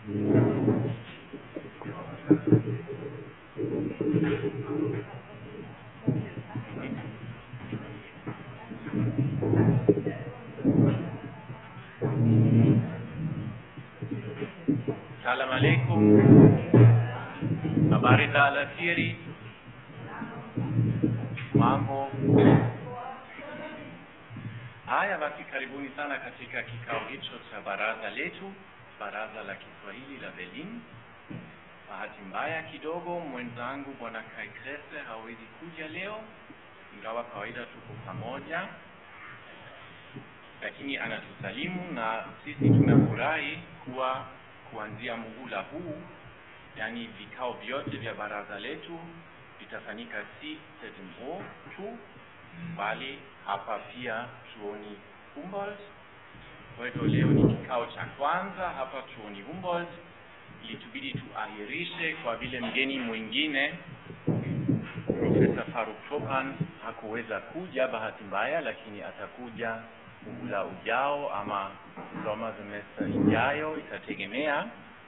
Salamu alaikum. Habari za alasiri. Mambo. Haya basi, karibuni sana katika kikao hicho cha baraza letu, baraza la Kiswahili la Berlin. Bahati mbaya kidogo, mwenzangu bwana Kai Kresse hawezi kuja leo, ingawa kawaida tuko pamoja, lakini anatusalimu na sisi tunafurahi kuwa kuanzia muhula huu, yani vikao vyote vya baraza letu vitafanyika si ZMO tu, bali hapa pia chuoni Humboldt. Kwa hivyo leo ni kikao cha kwanza hapa chuoni Humboldt, ilitubidi tuahirishe kwa vile mgeni mwingine Profesa Faruk Chopin hakuweza kuja bahati mbaya, lakini atakuja muhula ujao ama soma semester ijayo, itategemea.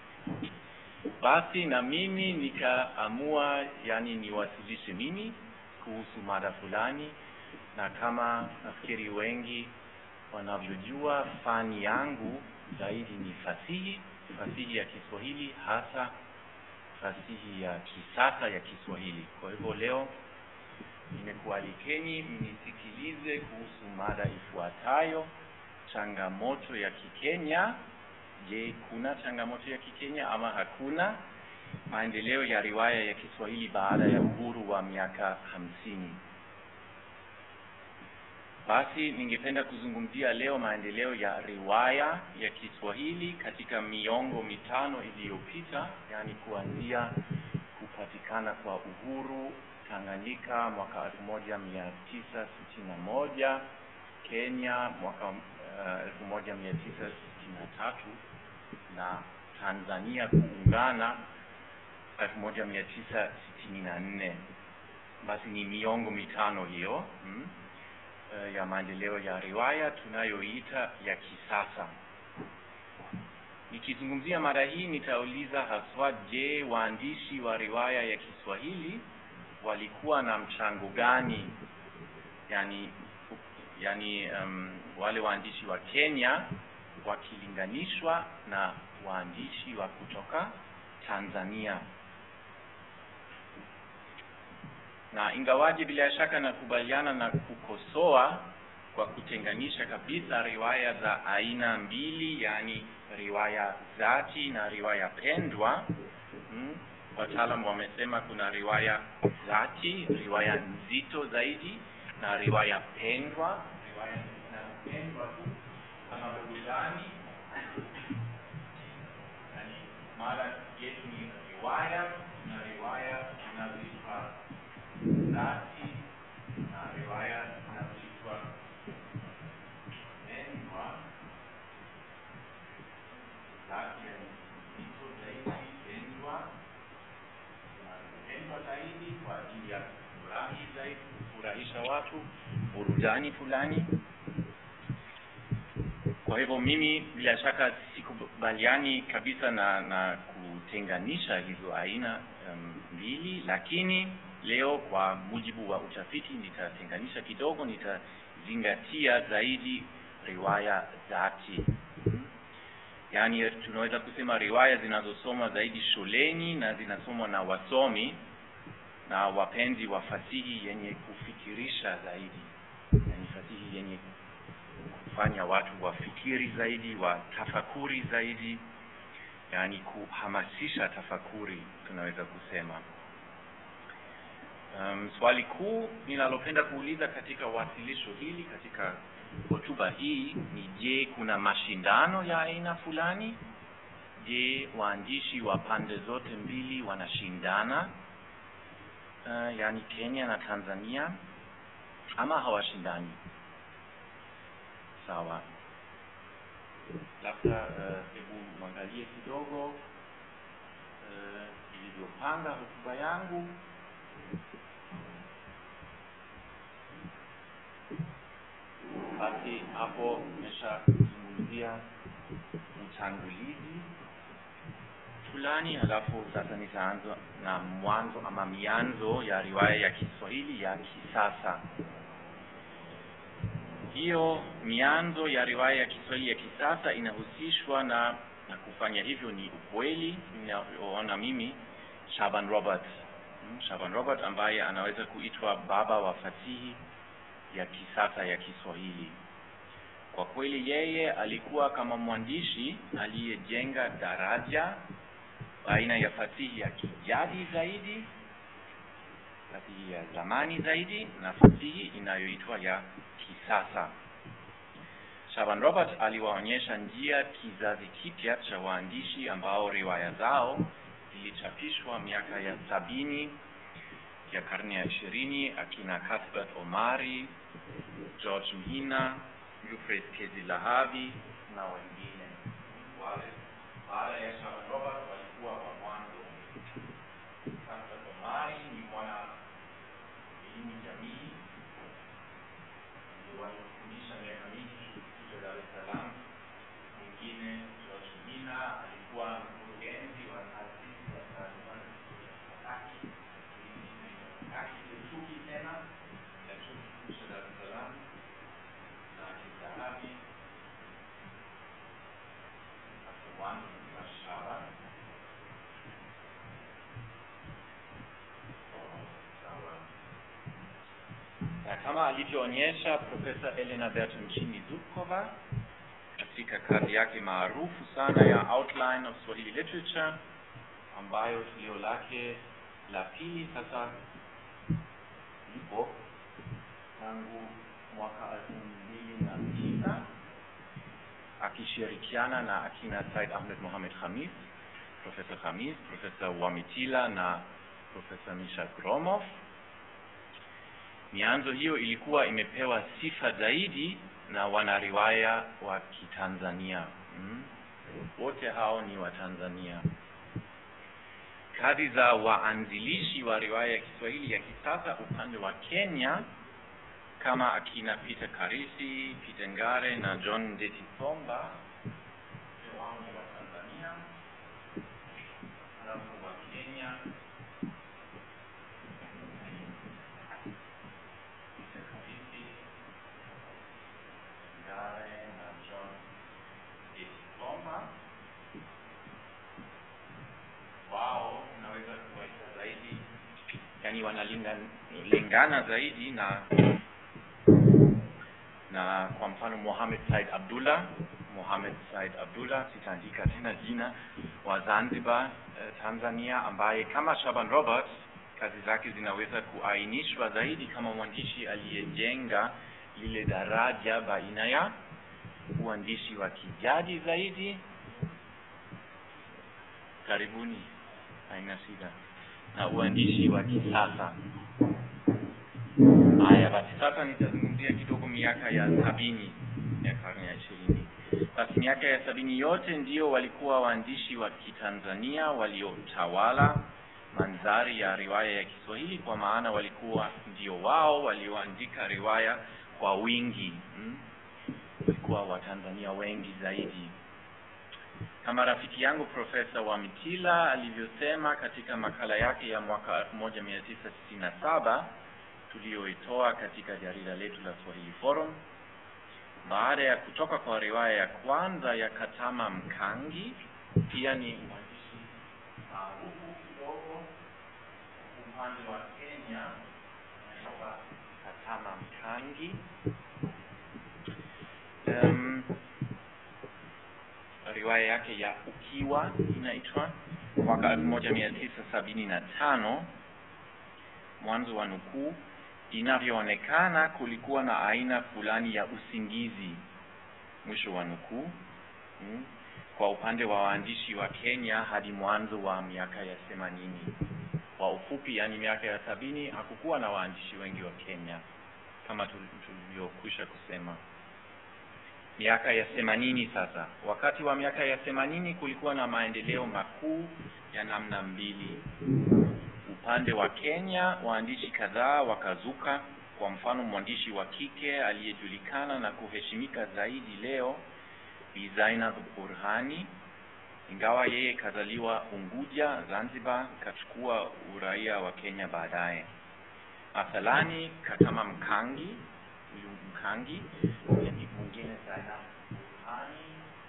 Basi na mimi nikaamua, yani niwasilishe mimi kuhusu mada fulani, na kama nafikiri wengi wanavyojua, fani yangu zaidi ni fasihi, fasihi ya Kiswahili, hasa fasihi ya kisasa ya Kiswahili. Kwa hivyo leo nimekualikeni mnisikilize kuhusu mada ifuatayo: changamoto ya Kikenya. Je, kuna changamoto ya Kikenya ama hakuna? Maendeleo ya riwaya ya Kiswahili baada ya uhuru wa miaka hamsini. Basi ningependa kuzungumzia leo maendeleo ya riwaya ya Kiswahili katika miongo mitano iliyopita, yaani kuanzia kupatikana kwa uhuru Tanganyika mwaka elfu moja mia tisa sitini na moja Kenya mwaka elfu moja mia tisa sitini na tatu na Tanzania kuungana elfu moja mia tisa sitini na nne Basi ni miongo mitano hiyo hmm, uh, ya maendeleo ya riwaya tunayoita ya kisasa. Nikizungumzia mada hii nitauliza haswa, je, waandishi wa riwaya ya Kiswahili walikuwa na mchango gani? Yani, yani um, wale waandishi wa Kenya wakilinganishwa na waandishi wa kutoka Tanzania. Na ingawaje bila shaka nakubaliana na kukosoa kwa kutenganisha kabisa riwaya za aina mbili, yani riwaya zati na riwaya pendwa hmm. Wataalamu wamesema kuna riwaya zati, riwaya nzito zaidi, na riwaya pendwa, riwaya inayopendwa tu kama burudani. Yani mada yetu ni riwaya na riwaya zinazoitwa zati na riwaya zinazoitwa pendwa. Zati ya nzito zaidi, pendwa pendwa zaidi kwa ajili ya kufurahi zaidi, kufurahisha watu, burudani fulani. Kwa hivyo mimi bila shaka sikubaliani kabisa na na kutenganisha hizo aina um, mbili, lakini leo kwa mujibu wa utafiti nitatenganisha kidogo, nitazingatia zaidi riwaya zati yaani tunaweza kusema riwaya zinazosomwa zaidi shuleni na zinasomwa na wasomi na wapenzi wa fasihi yenye kufikirisha zaidi, yaani fasihi yenye kufanya watu wafikiri zaidi, watafakuri zaidi, yaani kuhamasisha tafakuri, tunaweza kusema. Um, swali kuu ninalopenda kuuliza katika wasilisho hili, katika hotuba hii ni je, kuna mashindano ya aina fulani? Je, waandishi wa pande zote mbili wanashindana, uh, yaani Kenya na Tanzania, ama hawashindani? Sawa, labda hebu uh, mwangalie kidogo uh, ilivyopanga hotuba yangu. Basi hapo nimeshazungumzia utangulizi fulani, halafu sasa nitaanza na mwanzo ama mianzo ya riwaya ya Kiswahili ya kisasa. Hiyo mianzo ya riwaya ya Kiswahili ya kisasa inahusishwa na na kufanya hivyo ni ukweli ninaoona mimi Shaban Robert. Hmm, Shaban Robert ambaye anaweza kuitwa baba wa fasihi ya kisasa ya Kiswahili. Kwa kweli yeye alikuwa kama mwandishi aliyejenga daraja baina ya fasihi ya kijadi zaidi, fasihi ya zamani zaidi na fasihi inayoitwa ya kisasa. Shaban Robert aliwaonyesha njia kizazi kipya cha waandishi ambao riwaya zao zilichapishwa miaka ya sabini ya karne ya ishirini, akina Cuthbert Omari, George Mhina, Wilfred Kezilahavi na wengine. Wale baada ya Shaban Robert walikuwa wa mwanzo. Cuthbert Omari ni mwana elimu jamii waliofundisha miaka mingi chuo Dar es Salaam. Mwingine George Mhina alikuwa mkurugenzi wa taasisi ya taaluma haki haki kiuchumi tena ya chuo kikuu cha Dar es Salaam na Kizahabi Afwan Mashaba sawa na kama alivyoonyesha Profesa Elena Bertoncini Zubkova katika kazi yake maarufu sana ya Outline of Swahili Literature ambayo tulio lake la pili sasa lipo tangu mwaka elfu mbili na tisa akishirikiana na akina Said Ahmed Mohamed Khamis, Profesa Khamis, Profesa Wamitila na Profesa Misha Gromov. Mianzo hiyo ilikuwa imepewa sifa zaidi na wanariwaya wa Kitanzania. Mm. Wote hao ni wa Tanzania. Kazi za waanzilishi wa riwaya ya Kiswahili ya kisasa upande wa Kenya kama akina Peter Karisi, Peter Ngare na John Ndeti Somba wote wao ni wa Tanzania. Halafu wa Kenya Peter Karisi, Ngare na John Ndeti Somba wao unaweza kuwaita zaidi, yani wanalingana zaidi na na kwa mfano Mohamed Said Abdullah Mohamed Said Abdullah, sitaandika tena jina, wa Zanzibar eh, Tanzania, ambaye kama Shaban Robert kazi zake zinaweza kuainishwa zaidi kama mwandishi aliyejenga lile daraja baina ya uandishi wa kijadi zaidi karibuni, haina shida, na uandishi wa kisasa. Haya basi, sasa nitazungumzia kidogo miaka ya sabini ya karne ya ishirini. Basi miaka ya sabini yote ndio walikuwa waandishi wa Kitanzania waliotawala mandhari ya riwaya ya Kiswahili, kwa maana walikuwa ndio wao walioandika riwaya kwa wingi hmm? Walikuwa Watanzania wengi zaidi kama rafiki yangu Profesa Wamitila alivyosema katika makala yake ya mwaka 1967 tuliyoitoa katika jarida letu la Swahili Forum, baada ya kutoka kwa riwaya ya kwanza ya Katama Mkangi, pia ni mwandishi maarufu kidogo upande wa Kenya, anaitwa Katama Mkangi. Um, riwaya yake ya Ukiwa inaitwa mwaka elfu moja mia tisa sabini na tano. Mwanzo wa nukuu, inavyoonekana kulikuwa na aina fulani ya usingizi, mwisho wa nukuu. Hmm. Kwa upande wa waandishi wa Kenya hadi mwanzo wa miaka ya themanini. Kwa ufupi, yani miaka ya sabini hakukuwa na waandishi wengi wa Kenya kama tulivyokwisha kusema miaka ya themanini sasa. Wakati wa miaka ya themanini kulikuwa na maendeleo makuu ya namna mbili. Upande wa Kenya waandishi kadhaa wakazuka. Kwa mfano, mwandishi wa kike aliyejulikana na kuheshimika zaidi leo Bi Zainab Burhani ingawa yeye kazaliwa Unguja, Zanzibar, kachukua uraia wa Kenya baadaye. Mathalani Katama Mkangi, huyu Mkangi ni mwingine sana Hani.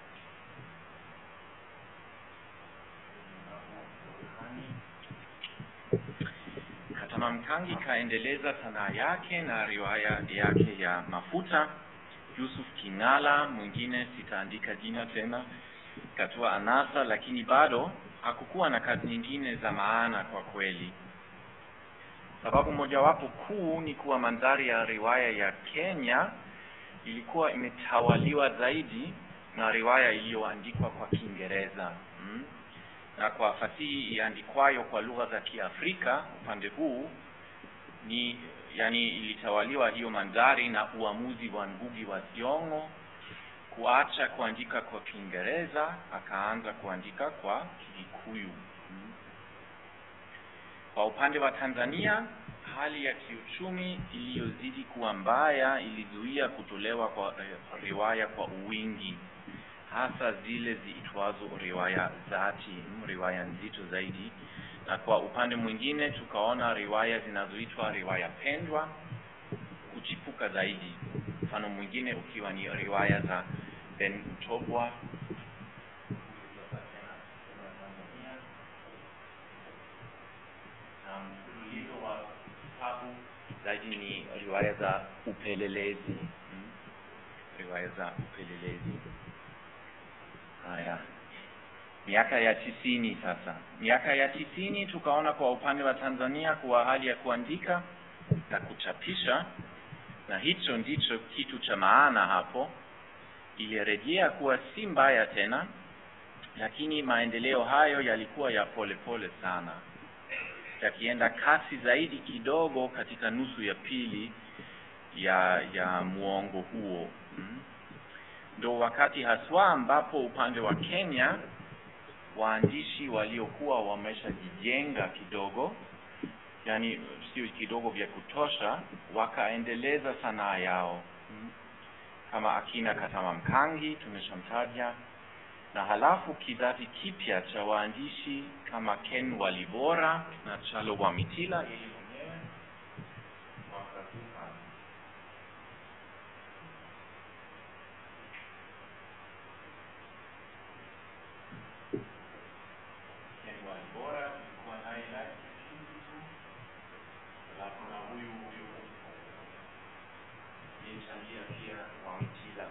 Katama Mkangi kaendeleza sanaa yake na riwaya yake ya Mafuta. Yusuf King'ala, mwingine sitaandika jina tena, katoa anasa, lakini bado hakukuwa na kazi nyingine za maana kwa kweli. Sababu mojawapo kuu ni kuwa mandhari ya riwaya ya Kenya ilikuwa imetawaliwa zaidi na riwaya iliyoandikwa kwa Kiingereza mm. na kwa fasihi iandikwayo kwa lugha za Kiafrika upande huu ni yani, ilitawaliwa hiyo mandhari na uamuzi wa Ngugi wa Thiong'o kuacha kuandika kwa Kiingereza akaanza kuandika kwa Kikuyu. Mm. Kwa upande wa Tanzania, hali ya kiuchumi iliyozidi kuwa mbaya ilizuia kutolewa kwa riwaya kwa wingi, hasa zile ziitwazo riwaya zati, riwaya nzito zaidi. Na kwa upande mwingine, tukaona riwaya zinazoitwa riwaya pendwa kuchipuka zaidi, mfano mwingine ukiwa ni riwaya za Ben Mtobwa mfululizo wa vitabu zaidi ni riwaya za upelelezi hmm? riwaya za upelelezi. Haya, miaka ya tisini sasa. Miaka ya tisini tukaona kwa upande wa Tanzania kuwa hali ya kuandika na kuchapisha, na hicho ndicho kitu cha maana hapo, ilirejea kuwa si mbaya tena, lakini maendeleo hayo yalikuwa ya polepole pole sana yakienda kasi zaidi kidogo katika nusu ya pili ya ya muongo huo ndo mm. wakati haswa ambapo upande wa Kenya waandishi waliokuwa wameshajijenga kidogo, yani sio kidogo vya kutosha, wakaendeleza sanaa yao mm. kama akina Katama Mkangi tumeshamtaja na halafu kizazi kipya cha waandishi kama Ken Walibora na Chalo Wamitila yeye mwenyewe wakazuka. Ken Walibora tulikuwa naye live juzi tu, halafu na huyu huyu yechangia pia Wamitila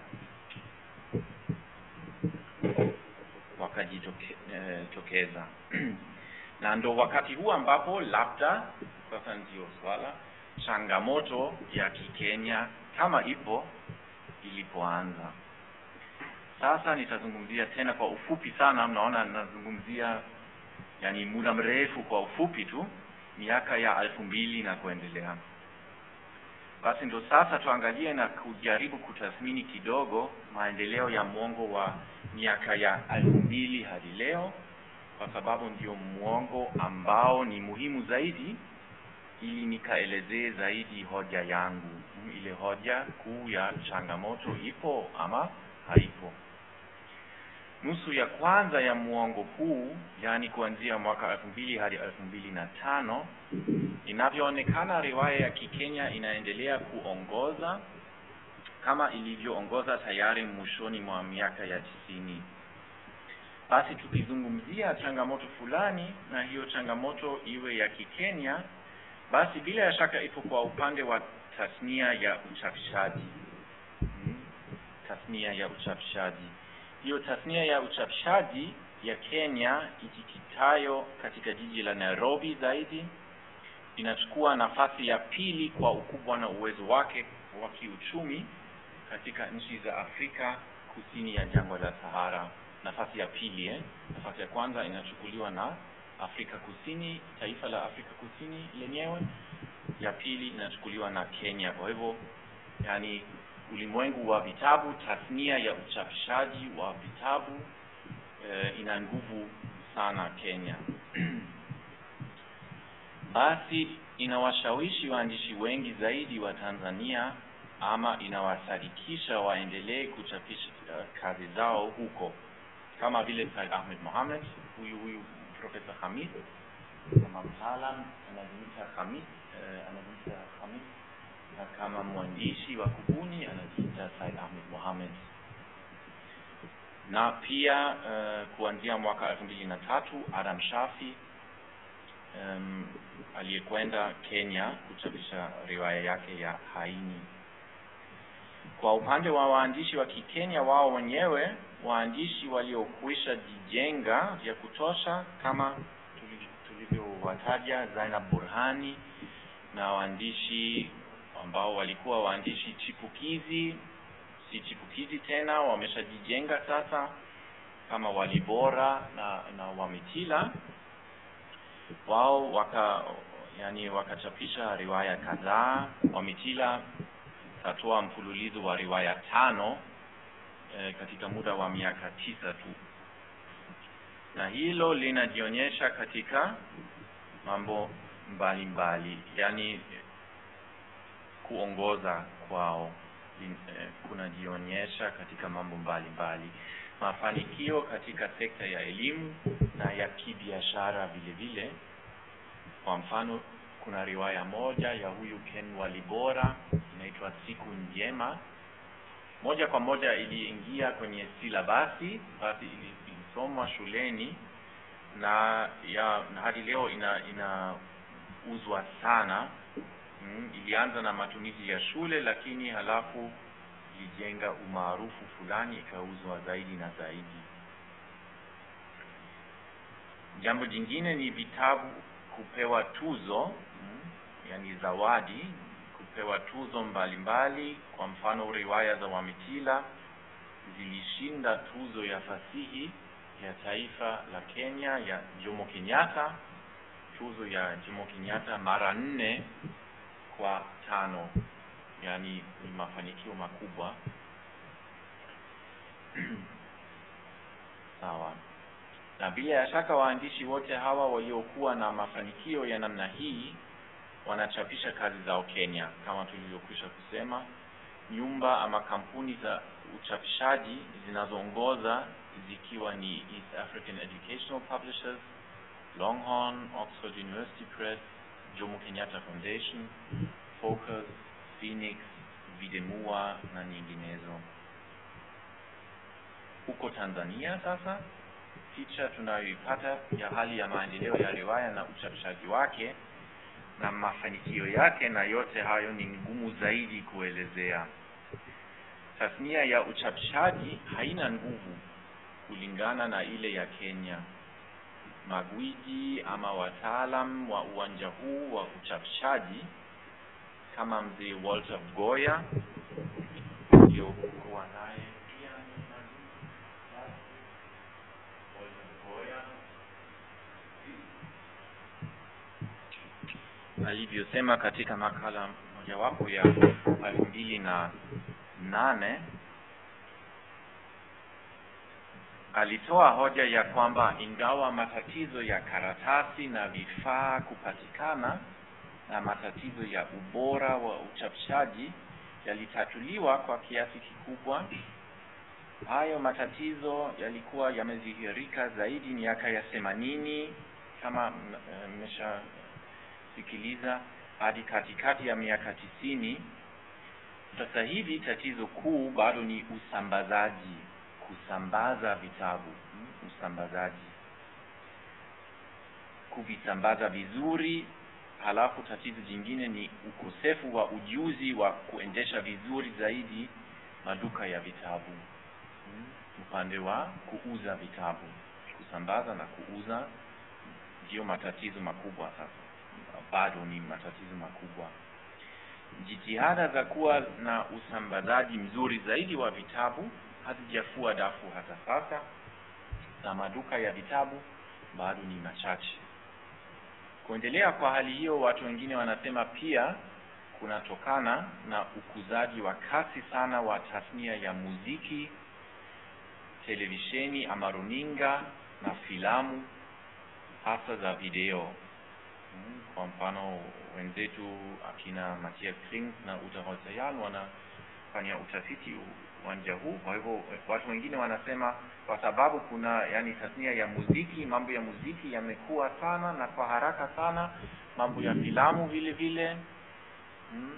wakajitokeza na ndo wakati huu ambapo labda sasa ndio swala changamoto ya Kikenya kama ipo ilipoanza. Sasa nitazungumzia tena kwa ufupi sana, mnaona nazungumzia yani muda mrefu kwa ufupi tu, miaka ya elfu mbili na kuendelea. Basi ndo sasa tuangalie na kujaribu kutathmini kidogo maendeleo ya mwongo wa miaka ya elfu mbili hadi leo, kwa sababu ndio mwongo ambao ni muhimu zaidi, ili nikaelezee zaidi hoja yangu, ile hoja kuu ya changamoto ipo ama haipo. Nusu ya kwanza ya muongo huu, yaani kuanzia mwaka elfu mbili hadi elfu mbili na tano inavyoonekana riwaya ya Kikenya inaendelea kuongoza kama ilivyoongoza tayari mwishoni mwa miaka ya tisini. Basi tukizungumzia changamoto fulani, na hiyo changamoto iwe ya Kikenya, basi bila ya shaka ipo kwa upande wa tasnia ya uchapishaji hmm. Tasnia ya uchapishaji, hiyo tasnia ya uchapishaji ya Kenya ikikitayo katika jiji la Nairobi zaidi inachukua nafasi ya pili kwa ukubwa na uwezo wake wa kiuchumi katika nchi za Afrika kusini ya jangwa la Sahara. Nafasi ya pili eh? Nafasi ya kwanza inachukuliwa na Afrika Kusini, taifa la Afrika Kusini lenyewe. Ya pili inachukuliwa na Kenya. Kwa hivyo, yani ulimwengu wa vitabu, tasnia ya uchapishaji wa vitabu eh, ina nguvu sana Kenya. Basi inawashawishi waandishi wengi zaidi wa Tanzania ama inawasadikisha waendelee kuchapisha uh, kazi zao huko kama vile Said Ahmed Mohamed, huyu huyu Profesa Hamid kama mtaalam anajiita Hamid, eh, anajiita Hamid, na kama mwandishi wa kubuni anajiita Said Ahmed Mohamed na pia uh, kuanzia mwaka elfu mbili na tatu Adam Shafi um, aliyekwenda Kenya kuchapisha riwaya yake ya Haini. Kwa upande wa waandishi wa Kikenya wao wenyewe, waandishi waliokwisha jijenga vya kutosha kama tulivyowataja Zainab Burhani na waandishi ambao walikuwa waandishi chipukizi si chipukizi tena, wameshajijenga sasa kama Walibora na, na Wamitila. Wao waka yani wakachapisha riwaya kadhaa. Wamitila katoa mfululizo wa riwaya tano e, katika muda wa miaka tisa tu, na hilo linajionyesha katika mambo mbalimbali, yani kuongoza kwao kunajionyesha katika mambo mbalimbali, mafanikio katika sekta ya elimu na ya kibiashara vile vile. Kwa mfano, kuna riwaya moja ya huyu Ken Walibora inaitwa Siku Njema, moja kwa moja iliingia kwenye silabasi, basi ilisomwa shuleni na ya na hadi leo ina inauzwa sana Mm, ilianza na matumizi ya shule lakini halafu ilijenga umaarufu fulani ikauzwa zaidi na zaidi. Jambo jingine ni vitabu kupewa tuzo mm, yani zawadi, kupewa tuzo mbalimbali mbali. Kwa mfano riwaya za Wamitila zilishinda tuzo ya fasihi ya taifa la Kenya ya Jomo Kenyatta, tuzo ya Jomo Kenyatta mara nne kwa tano, yani ni mafanikio makubwa sawa. Na bila ya shaka waandishi wote hawa waliokuwa na mafanikio ya namna hii wanachapisha kazi zao Kenya, kama tulivyokwisha kusema. Nyumba ama kampuni za uchapishaji zinazoongoza zikiwa ni East African Educational Publishers, Longhorn, Oxford University Press, Jomo Kenyatta Foundation, Focus, Phoenix, Videmua na nyinginezo. Huko Tanzania sasa, picha tunayoipata ya hali ya maendeleo ya riwaya na uchapishaji wake na mafanikio yake, na yote hayo ni ngumu zaidi kuelezea. Tasnia ya uchapishaji haina nguvu kulingana na ile ya Kenya. Magwiji ama wataalam wa uwanja huu wa uchapishaji kama mzee Walter Goya uliokuwa naye pia Walter Goya alivyosema katika makala mojawapo ya elfu mbili na nane alitoa hoja ya kwamba ingawa matatizo ya karatasi na vifaa kupatikana na matatizo ya ubora wa uchapishaji yalitatuliwa kwa kiasi kikubwa, hayo matatizo yalikuwa yamedhihirika zaidi miaka ya themanini kama mmeshasikiliza hadi katikati ya miaka tisini. Sasa hivi tatizo kuu bado ni usambazaji kusambaza vitabu, usambazaji, kuvisambaza vizuri. Halafu tatizo jingine ni ukosefu wa ujuzi wa kuendesha vizuri zaidi maduka ya vitabu, upande wa kuuza vitabu, kusambaza na kuuza, ndiyo matatizo makubwa. Sasa bado ni matatizo makubwa. Jitihada za kuwa na usambazaji mzuri zaidi wa vitabu hazijafua dafu hata sasa, na maduka ya vitabu bado ni machache. Kuendelea kwa hali hiyo, watu wengine wanasema pia kunatokana na ukuzaji wa kasi sana wa tasnia ya muziki, televisheni ama runinga na filamu, hasa za video. Kwa mfano, wenzetu akina Matthias Kring na Uta Holzer-Jahn wanafanya utafiti uwanja huu. Kwa hivyo watu wengine wanasema kwa sababu kuna yani tasnia ya muziki, mambo ya muziki yamekuwa sana na kwa haraka sana, mambo ya filamu vile vile mm.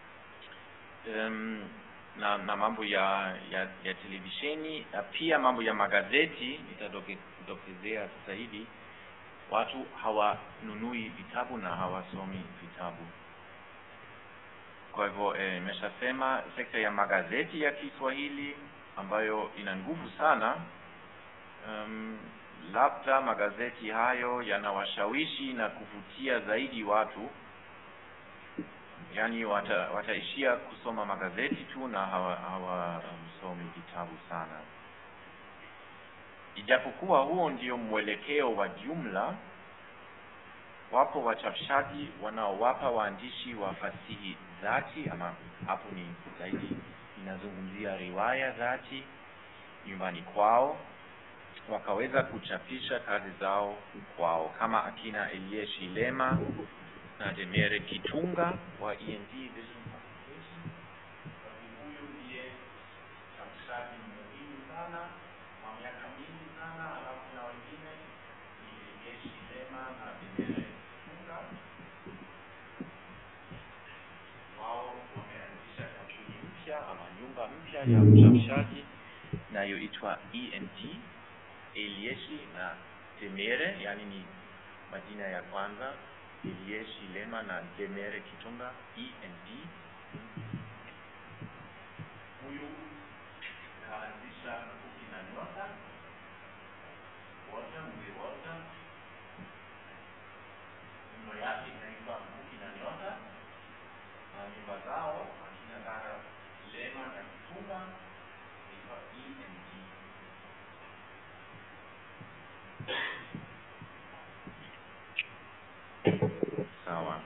um, na, na mambo ya, ya, ya televisheni na pia mambo ya magazeti nitadokezea sasa hivi. Watu hawanunui vitabu na hawasomi vitabu. Kwa hivyo imeshasema eh, sekta ya magazeti ya Kiswahili ambayo ina nguvu sana. Um, labda magazeti hayo yanawashawishi na kuvutia zaidi watu, yaani wata, wataishia kusoma magazeti tu na hawasomi hawa, um, vitabu sana. Ijapokuwa huo ndio mwelekeo wa jumla, wapo wachapishaji wanaowapa waandishi wa fasihi dhati, ama hapo ni zaidi inazungumzia riwaya dhati nyumbani kwao, wakaweza kuchapisha kazi zao kwao, kama akina Elie Shilema na Demere Kitunga wa END Vision Publication. Huyu ndiye mchapishaji muhimu sana kwa miaka mingi sana, alafu na wengine ni Elie Shilema na Demere Kitunga. Wao wameanzisha kampuni mpya ama nyumba mpya ya uchapishaji inayoitwa ENT Elieshi na Demere, yani ni majina ya kwanza Elieshi Lema na Demere Kitunga ENT. Huyu kaanzisha Mkuki na Nyota Wota Mzee Wota, nyumba yake inaitwa Mkuki na Nyota na nyumba zao akina dada Lema na Kitunga inaitwa ENT. Sawa.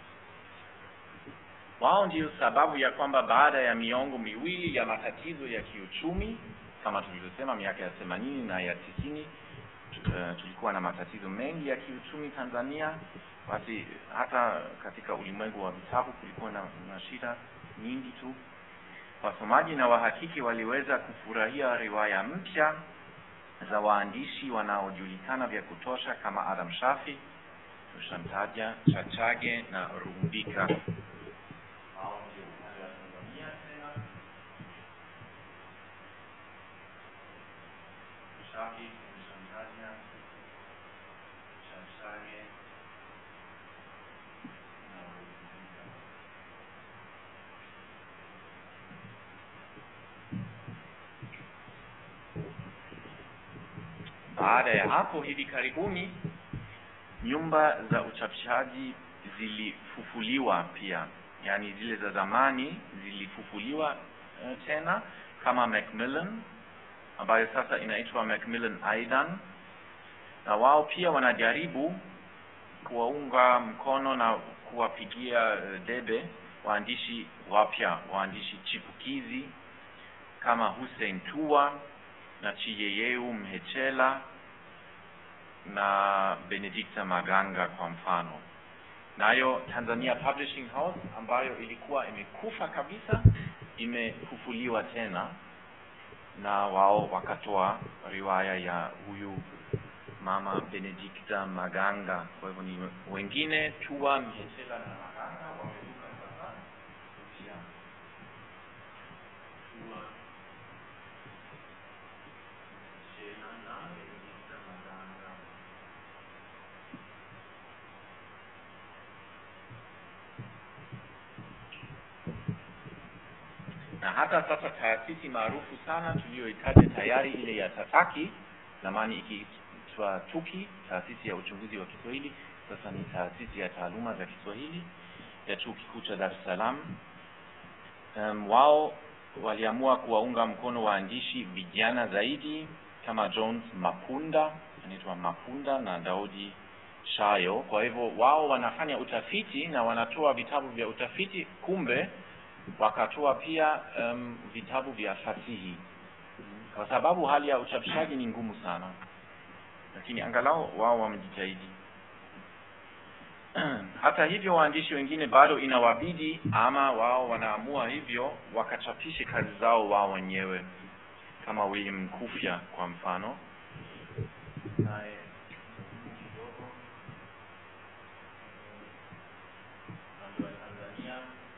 Wao ndio sababu ya kwamba baada ya miongo miwili ya matatizo ya kiuchumi kama tulivyosema, miaka ya themanini na ya tisini, uh, tulikuwa na matatizo mengi ya kiuchumi Tanzania. Basi hata katika ulimwengu wa vitabu kulikuwa na, na shida nyingi tu. Wasomaji na wahakiki waliweza kufurahia riwaya mpya za waandishi wanaojulikana vya kutosha kama Adam Shafi, Tushamtaja, Chachage na Rumbika. Hao ndio upande wa Tanzania tena. Shafi, Tushamtaja, Chachage na Rumbika. Baada ya hapo, hivi karibuni nyumba za uchapishaji zilifufuliwa pia, yaani zile za zamani zilifufuliwa uh, tena kama Macmillan ambayo sasa inaitwa Macmillan Aidan, na wao pia wanajaribu kuwaunga mkono na kuwapigia uh, debe waandishi wapya, waandishi chipukizi kama Hussein Tua na Chiyeyeu Mhechela na Benedicta Maganga kwa mfano. Nayo Tanzania Publishing House ambayo ilikuwa imekufa kabisa imefufuliwa tena, na wao wakatoa riwaya ya huyu mama Benedicta Maganga. Kwa hivyo ni wengine Tua, Mhechela na Maganga wameruka sasa upya. Tua, Mhechela na Benedicta Maganga. na hata sasa taasisi maarufu sana tuliyoitaja tayari ile ya Tataki, zamani ikiitwa TUKI, taasisi ya uchunguzi wa Kiswahili, sasa ni taasisi ya taaluma za Kiswahili ya Chuo Kikuu cha Dar es Salaam. Um, wao waliamua kuwaunga mkono waandishi vijana zaidi kama Jones Mapunda, anaitwa Mapunda na Daudi Shayo. Kwa hivyo wao wanafanya utafiti na wanatoa vitabu vya utafiti, kumbe wakatoa pia um, vitabu vya fasihi, kwa sababu hali ya uchapishaji ni ngumu sana, lakini angalau wao wamejitahidi. hata hivyo waandishi wengine bado inawabidi ama wao wanaamua hivyo wakachapishe kazi zao wao wenyewe kama William Mkufya kwa mfano naye mambo ya Tanzania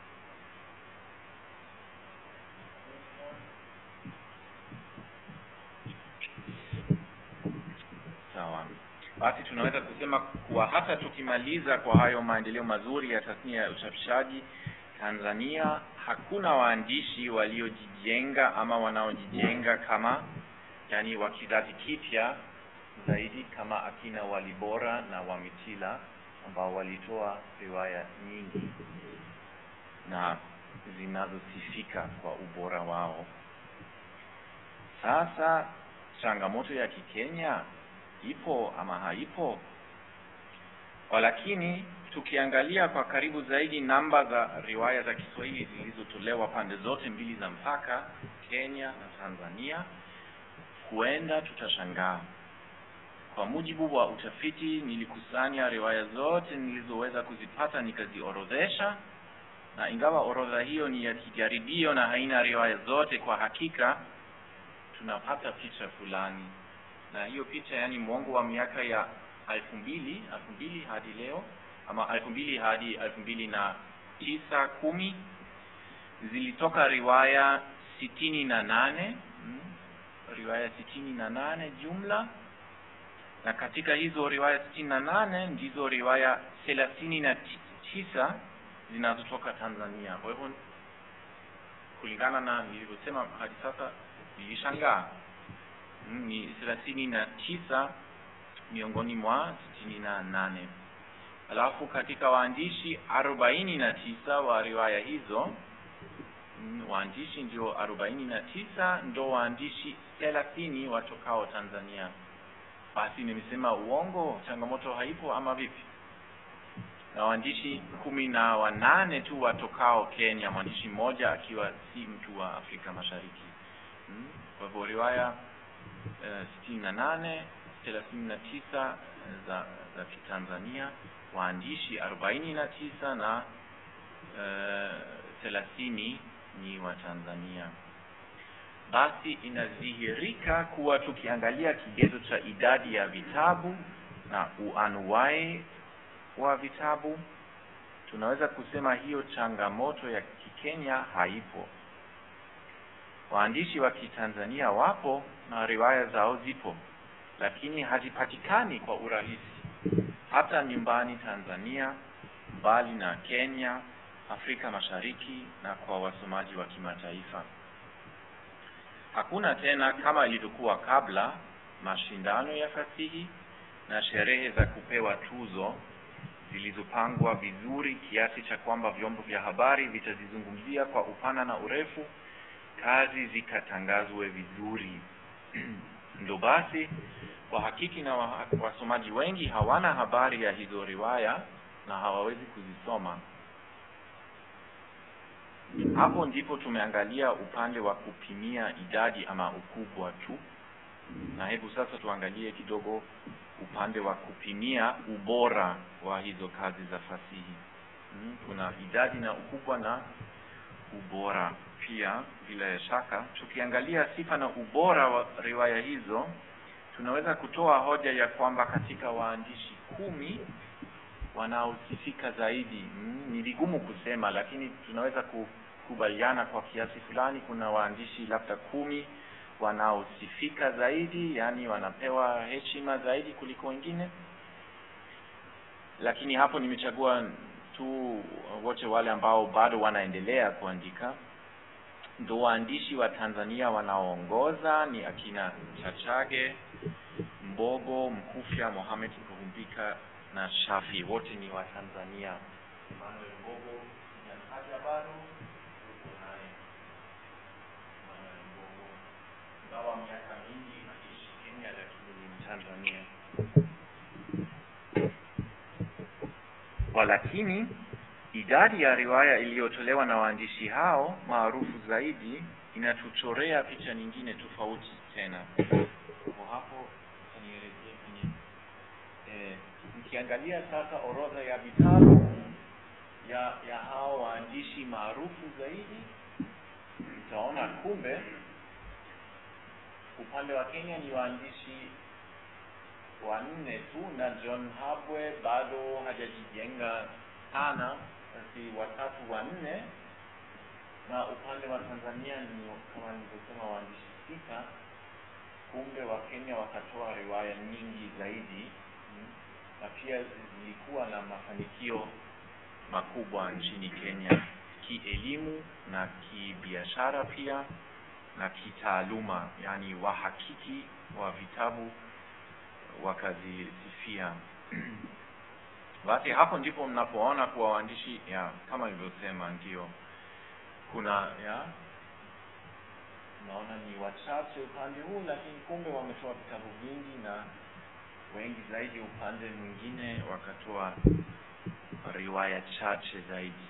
sawa basi tunaweza kusema kuwa hata tukimaliza kwa hayo maendeleo mazuri ya tasnia ya uchapishaji Tanzania hakuna waandishi waliojijenga ama wanaojijenga kama yani wa kizazi kipya zaidi kama akina Walibora na Wamitila ambao walitoa riwaya nyingi na zinazosifika kwa ubora wao. Sasa changamoto ya Kikenya ipo ama haipo? Walakini tukiangalia kwa karibu zaidi namba za riwaya za Kiswahili zilizotolewa pande zote mbili za mpaka, Kenya na Tanzania, huenda tutashangaa. Kwa mujibu wa utafiti, nilikusanya riwaya zote nilizoweza kuzipata nikaziorodhesha, na ingawa orodha hiyo ni ya kijaribio na haina riwaya zote kwa hakika, tunapata picha fulani, na hiyo picha, yani mwongo wa miaka ya elfu mbili elfu mbili hadi leo ama elfu mbili hadi elfu mbili na tisa kumi zilitoka riwaya sitini na nane mm, riwaya sitini na nane jumla na katika hizo riwaya sitini na nane ndizo riwaya thelathini na tisa zinazotoka Tanzania. Kwa hivyo kulingana na nilivyosema hadi sasa, nilishangaa mm, ni thelathini na tisa miongoni mwa sitini na nane alafu katika waandishi arobaini na tisa wa riwaya hizo mm, waandishi ndio arobaini na tisa ndo waandishi thelathini watokao Tanzania. Basi nimesema uongo, changamoto haipo ama vipi? Na waandishi kumi na wanane tu watokao Kenya, mwandishi mmoja akiwa si mtu wa Afrika Mashariki. Mm, Kwa hivyo riwaya sitini na nane thelathini na tisa za za Kitanzania, waandishi arobaini na tisa na thelathini ni wa Tanzania. Basi inadhihirika kuwa tukiangalia kigezo cha idadi ya vitabu na uanuwai wa vitabu, tunaweza kusema hiyo changamoto ya Kikenya haipo. Waandishi wa Kitanzania wapo na riwaya zao zipo, lakini hazipatikani kwa urahisi hata nyumbani Tanzania, mbali na Kenya, Afrika Mashariki na kwa wasomaji wa kimataifa. Hakuna tena kama ilivyokuwa kabla mashindano ya fasihi na sherehe za kupewa tuzo zilizopangwa vizuri kiasi cha kwamba vyombo vya habari vitazizungumzia kwa upana na urefu, kazi zikatangazwe vizuri. Ndo basi wahakiki na wa- wasomaji wengi hawana habari ya hizo riwaya na hawawezi kuzisoma. Hapo ndipo tumeangalia upande wa kupimia idadi ama ukubwa tu, na hebu sasa tuangalie kidogo upande wa kupimia ubora wa hizo kazi za fasihi. Mm, kuna idadi na ukubwa na ubora pia. Bila shaka, tukiangalia sifa na ubora wa riwaya hizo, tunaweza kutoa hoja ya kwamba katika waandishi kumi wanaosifika zaidi, mm, ni vigumu kusema, lakini tunaweza kukubaliana kwa kiasi fulani, kuna waandishi labda kumi wanaosifika zaidi, yani wanapewa heshima zaidi kuliko wengine. Lakini hapo nimechagua tu wote wale ambao bado wanaendelea kuandika. Ndo waandishi wa Tanzania wanaoongoza ni akina Chachage, Mbogo, Mkufya, Mohamed Kurumbika na Shafi, wote ni wa Tanzania. Emmanuel Mbogo sijamtaja bado, yuko naye Emmanuel Mbogo, ingawa miaka mingi akiishi Kenya, lakini ni Mtanzania. Walakini idadi ya riwaya iliyotolewa na waandishi hao maarufu zaidi inatuchorea picha nyingine tofauti tena. Kwa hapo nielekee kwenye eh, mkiangalia sasa orodha ya vitabu ya ya hao waandishi maarufu zaidi mtaona kumbe upande wa Kenya ni waandishi wanne tu na John Habwe bado hajajijenga sana, basi watatu wanne, na upande wa Tanzania ni kama nilivyosema waandishi sita. Kumbe wa Kenya wakatoa riwaya nyingi zaidi mm, na pia zilikuwa na mafanikio makubwa nchini Kenya kielimu na kibiashara pia na kitaaluma, yani wahakiki wa vitabu wakazisifia. Basi hapo ndipo mnapoona kuwa waandishi ya kama nilivyosema, ndio kuna ya naona ni wachache upande huu, lakini kumbe wametoa vitabu vingi na wengi zaidi upande mwingine wakatoa riwaya chache zaidi.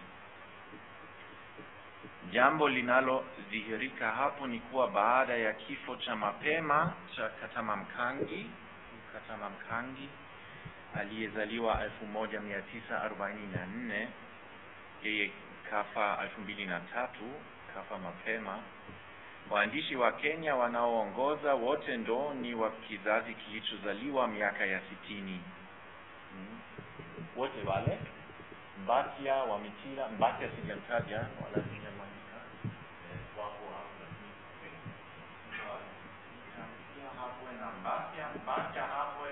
Jambo linalodhihirika hapo ni kuwa baada ya kifo cha mapema cha Katama Mkangi, Katama Mkangi aliyezaliwa elfu moja mia tisa arobaini na nne yeye kafa elfu mbili na tatu kafa mapema. Waandishi wa Kenya wanaoongoza wote ndo ni wa kizazi kilichozaliwa miaka ya sitini. Hmm. Wote wale Mbatia, Wamitila, Mbatia sijamtaja wala sijamwandika eh, wako hapo, lakini Mbatia Habwe na Mbatia, Mbatia Habwe,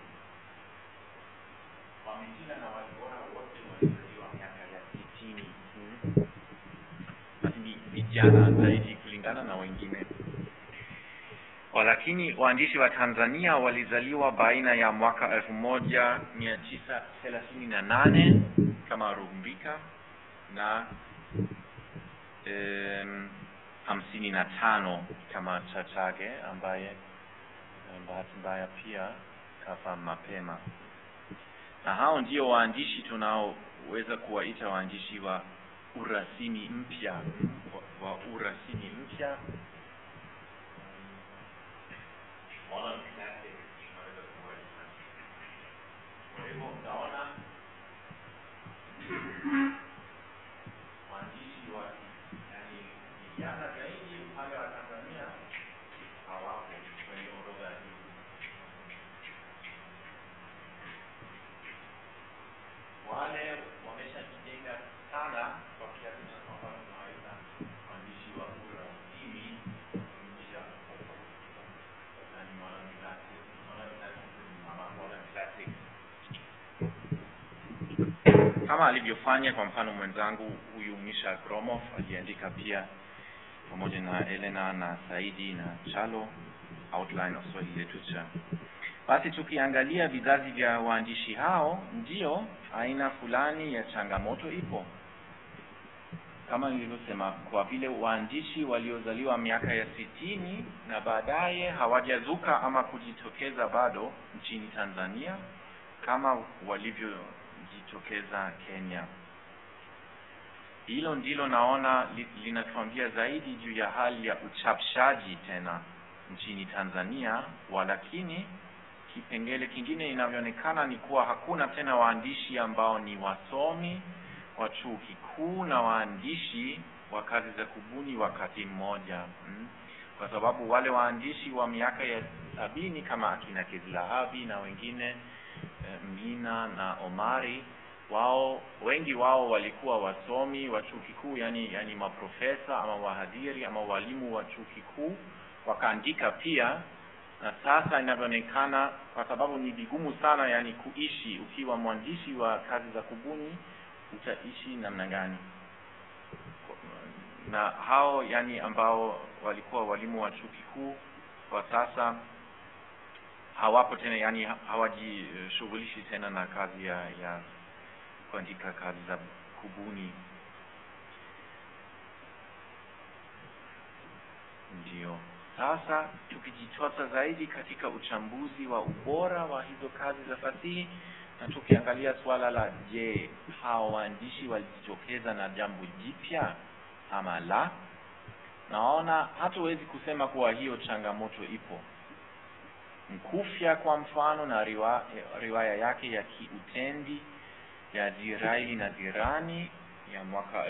Wamitila na Walibora wote walizaliwa miaka ya sitini. Hmm. Basi ni vijana zaidi kulingana na wengine. Walakini waandishi wa Tanzania walizaliwa baina ya mwaka elfu moja mia tisa thelathini na nane kama Rumbika na em, hamsini na tano kama Chachage ambaye eh, bahati mbaya pia kafa mapema, na hao ndio waandishi tunaoweza kuwaita waandishi wa urasimi mpya wa, wa urasimi mpya modern classic tunaweza kuwaita. Kwa hivyo utaona waandishi wa yani vijana zaidi upande wa Tanzania hawapo kwenye orodha hii. Wale wameshajijenga sana kwa kiasi cha kwamba tunawaita waandishi wa urasimi mpya yani modern classic, modern classic ama modern classic kama alivyofanya kwa mfano mwenzangu huyu Misha Gromov aliandika pia pamoja na Elena na Saidi na Chalo Outline of Swahili Literature. Basi tukiangalia vizazi vya waandishi hao, ndio aina fulani ya changamoto ipo, kama nilivyosema, kwa vile waandishi waliozaliwa miaka ya sitini na baadaye hawajazuka ama kujitokeza bado nchini Tanzania kama walivyojitokeza Kenya. Hilo ndilo naona li, linatuambia zaidi juu ya hali ya uchapishaji tena nchini Tanzania, walakini kipengele kingine inavyoonekana ni kuwa hakuna tena waandishi ambao ni wasomi wa chuo kikuu na waandishi wa kazi za kubuni wakati mmoja mm. Kwa sababu wale waandishi wa miaka ya sabini kama akina Kizilahabi na wengine eh, Mlina na Omari wao wengi wao walikuwa wasomi wa chuo kikuu, yani yani maprofesa ama wahadhiri ama walimu wa chuo kikuu, wakaandika pia. Na sasa inavyoonekana, kwa sababu ni vigumu sana yani kuishi ukiwa mwandishi wa kazi za kubuni, utaishi namna gani? Na hao yani ambao walikuwa walimu wa chuo kikuu kwa sasa hawapo tena, yani hawajishughulishi tena na kazi ya, ya kuandika kazi za kubuni. Ndio sasa tukijitosa zaidi katika uchambuzi wa ubora wa hizo kazi za fasihi na tukiangalia suala la je, hao waandishi walijitokeza na jambo jipya ama la, naona hatuwezi kusema kuwa hiyo changamoto ipo. Mkufya kwa mfano na riwa, riwaya yake ya kiutendi ya Jiraili na Jirani ya mwaka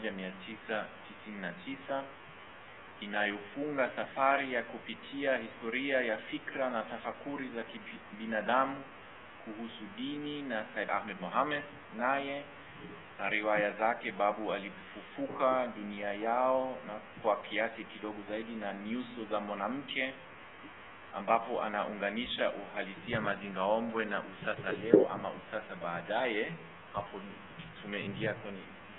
1999 inayofunga safari ya kupitia historia ya fikra na tafakuri za kibinadamu kuhusu dini na Said Ahmed Mohamed naye na riwaya zake Babu alifufuka, dunia yao na kwa kiasi kidogo zaidi na nyuso za mwanamke, ambapo anaunganisha uhalisia mazingaombwe na usasa leo ama usasa baadaye. Hapo tumeingia kwenye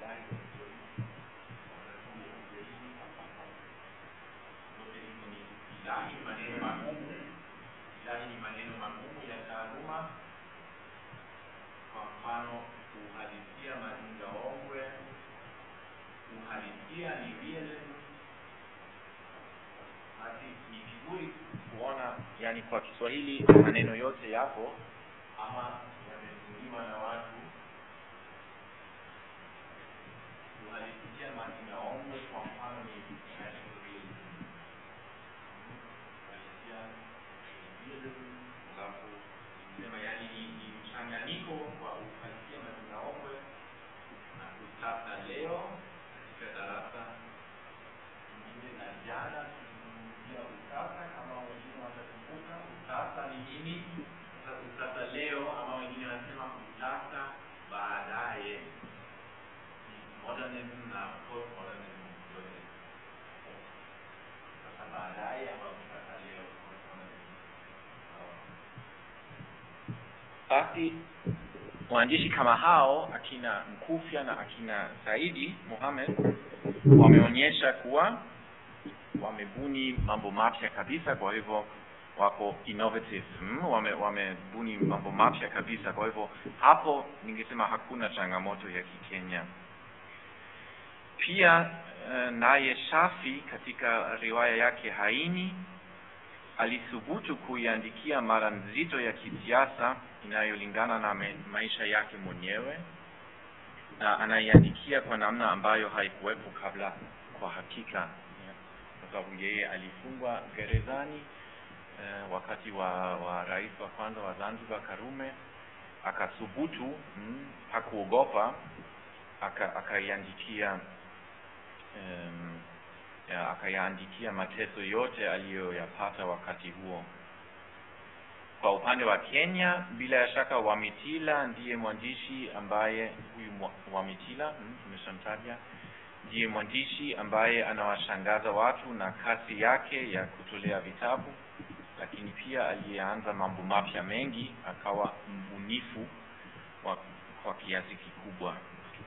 ilahi ni maneno magumu. Ilahi ni maneno magumu ya taaluma. Kwa mfano, uhalisia mazingaombwe, uhalisia ni realism. Basi ni vizuri kuona, yani kwa Kiswahili maneno yote yapo ama yametumiwa na watu. Uhalisia mazingaombwe kwa mfano ni natural realism. Uhalisia realism, alafu sema yani ni, ni mchanganyiko wa uhalisia mazingaombwe na usasa leo katika darasa lingine la jana tulizungumzia usasa kama wengine watakumbuka usasa ni nini sasa usasa leo ama wengine wanasema usasa baadaye ni modernism na postmodernism yote sasa baadaye ama usasa leo postmodernism basi waandishi kama hao akina Mkufya na akina Saidi Mohamed wameonyesha kuwa wamebuni mambo mapya kabisa, kwa hivyo wako innovative mm, wame, wamebuni mambo mapya kabisa. Kwa hivyo hapo ningesema hakuna changamoto ya Kikenya. Pia uh, naye Shafi katika riwaya yake Haini alithubutu kuiandikia mada nzito ya kisiasa inayolingana na me, maisha yake mwenyewe na anaiandikia kwa namna ambayo haikuwepo kabla kwa hakika, kwa sababu yeye alifungwa gerezani eh, wakati wa, wa rais wa kwanza wa Zanzibar Karume, akathubutu mm, hakuogopa, akaiandikia aka um, ya, akayaandikia mateso yote aliyoyapata wakati huo. Kwa upande wa Kenya, bila ya shaka Wamitila ndiye mwandishi ambaye huyu Wamitila hmm, tumeshamtaja, ndiye mwandishi ambaye anawashangaza watu na kasi yake ya kutolea vitabu, lakini pia aliyeanza mambo mapya mengi, akawa mbunifu wa, kwa kiasi kikubwa.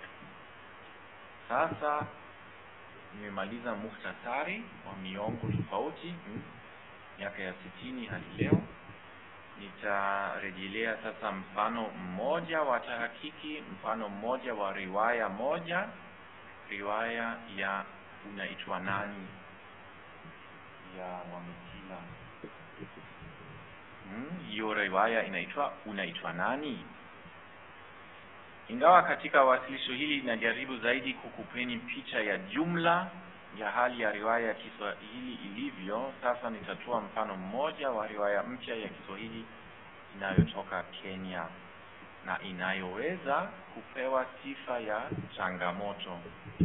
Sasa nimemaliza muhtasari wa miongo tofauti miaka ya sitini hadi leo. Nitarejelea sasa mfano mmoja wa tahakiki, mfano mmoja wa riwaya moja, riwaya ya unaitwa nani ya Wamitila. Hiyo hmm, riwaya inaitwa unaitwa nani. Ingawa katika wasilisho hili linajaribu zaidi kukupeni picha ya jumla ya hali ya riwaya ya Kiswahili ilivyo, sasa nitatoa mfano mmoja wa riwaya mpya ya Kiswahili inayotoka Kenya na inayoweza kupewa sifa ya changamoto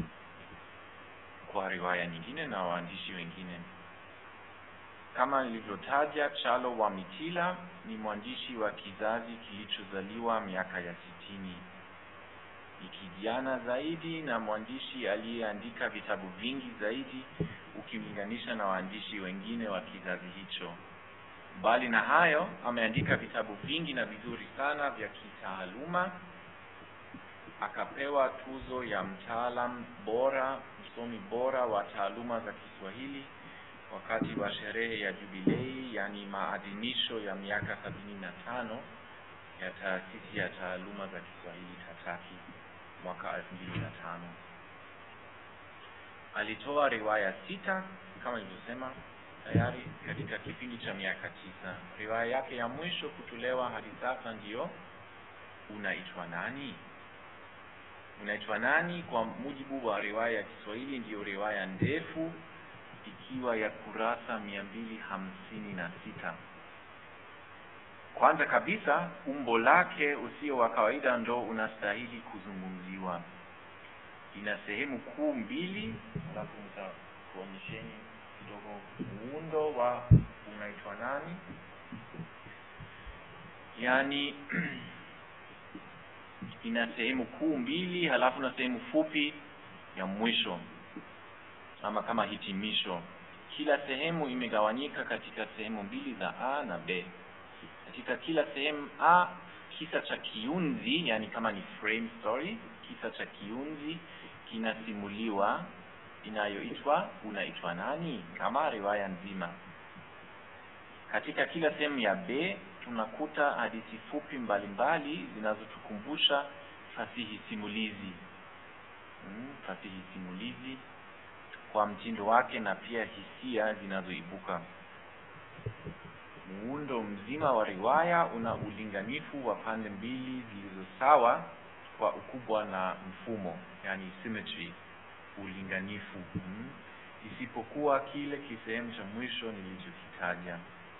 kwa riwaya nyingine na waandishi wengine. Kama nilivyotaja, Chalo Wamitila ni mwandishi wa kizazi kilichozaliwa miaka ya sitini ni kijana zaidi na mwandishi aliyeandika vitabu vingi zaidi ukimlinganisha na waandishi wengine wa kizazi hicho. Mbali na hayo, ameandika vitabu vingi na vizuri sana vya kitaaluma. Akapewa tuzo ya mtaalam bora, msomi bora wa taaluma za Kiswahili wakati wa sherehe ya Jubilei, yani maadhimisho ya miaka sabini na tano ya taasisi ya taaluma za Kiswahili TATAKI mwaka elfu mbili na tano. Alitoa riwaya sita kama nilivyosema tayari katika kipindi cha miaka tisa. Riwaya yake ya mwisho kutolewa hadi sasa ndiyo Unaitwa Nani. Unaitwa Nani kwa mujibu wa riwaya ya Kiswahili ndiyo riwaya ndefu ikiwa ya kurasa mia mbili hamsini na sita kwanza kabisa umbo lake usio wa kawaida ndo unastahili kuzungumziwa ina sehemu kuu mbili alafu nitakuonyesheni kidogo muundo wa unaitwa nani yaani ina sehemu kuu mbili halafu na sehemu fupi ya mwisho ama kama hitimisho kila sehemu imegawanyika katika sehemu mbili za a na b katika kila sehemu a kisa cha kiunzi yani kama ni frame story kisa cha kiunzi kinasimuliwa inayoitwa unaitwa nani kama riwaya nzima katika kila sehemu ya b tunakuta hadithi fupi mbalimbali zinazotukumbusha fasihi simulizi mm, fasihi simulizi kwa mtindo wake na pia hisia zinazoibuka muundo mzima wa riwaya una ulinganifu wa pande mbili zilizo sawa kwa ukubwa na mfumo yani symmetry ulinganifu mm. isipokuwa kile kisehemu cha mwisho nilichokitaja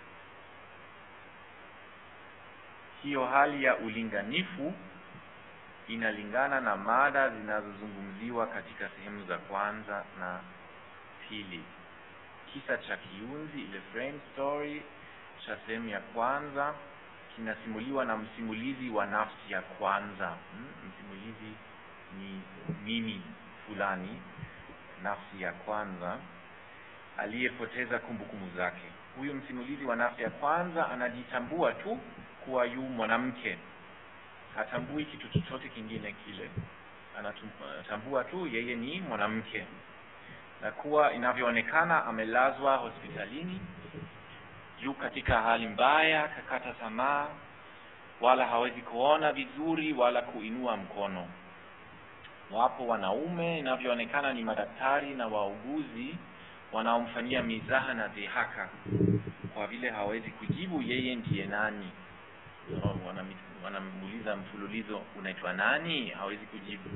hiyo hali ya ulinganifu inalingana na mada zinazozungumziwa katika sehemu za kwanza na pili kisa cha kiunzi ile frame story cha sehemu ya kwanza kinasimuliwa na msimulizi wa nafsi ya kwanza hmm? msimulizi ni mimi fulani nafsi ya kwanza aliyepoteza kumbukumbu zake huyu msimulizi wa nafsi ya kwanza anajitambua tu kuwa yu mwanamke hatambui kitu chochote kingine kile anatambua tu yeye ni mwanamke na kuwa inavyoonekana amelazwa hospitalini yu katika hali mbaya kakata tamaa wala hawezi kuona vizuri wala kuinua mkono wapo wanaume inavyoonekana ni madaktari na wauguzi wanaomfanyia mizaha na dhihaka kwa vile hawezi kujibu yeye ndiye nani so, wanamuuliza mfululizo unaitwa nani hawezi kujibu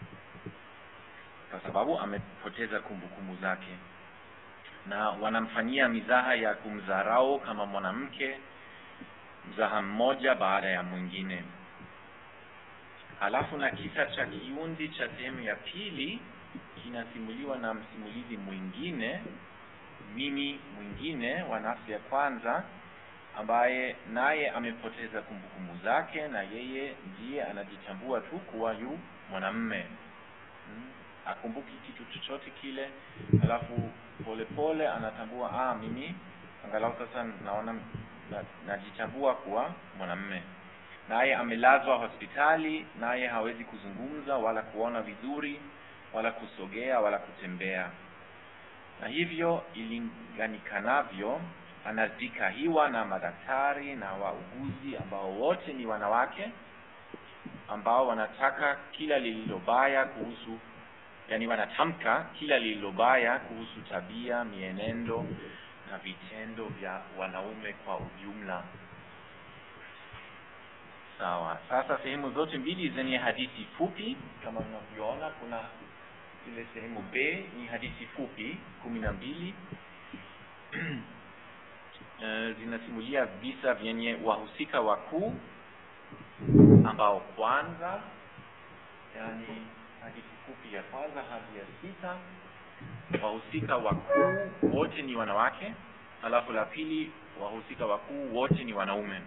kwa sababu amepoteza kumbukumbu zake na wanamfanyia mizaha ya kumdharau kama mwanamke mzaha mmoja baada ya mwingine halafu na kisa cha kiunzi cha sehemu ya pili kinasimuliwa na msimulizi mwingine mimi mwingine wa nafsi ya kwanza ambaye naye amepoteza kumbukumbu zake na yeye ndiye anajitambua tu kuwa yu mwanamme hmm. akumbuki kitu chochote kile alafu polepole anatambua ah mimi angalau sasa naona najitambua na kuwa mwanamme naye amelazwa hospitali naye hawezi kuzungumza wala kuona vizuri wala kusogea wala kutembea na hivyo ilinganikanavyo anazikahiwa na madaktari na wauguzi ambao wote ni wanawake ambao wanataka kila lililobaya kuhusu yani wanatamka kila lililobaya kuhusu tabia mienendo na vitendo vya wanaume kwa ujumla sawa sasa sehemu zote mbili zenye hadithi fupi kama unavyoona kuna ile sehemu b ni hadithi fupi kumi na mbili uh, zinasimulia visa vyenye wahusika wakuu ambao kwanza yani hadithi fupi ya kwanza hadi ya sita wahusika wakuu wote ni wanawake alafu la pili wahusika wakuu wote ni wanaume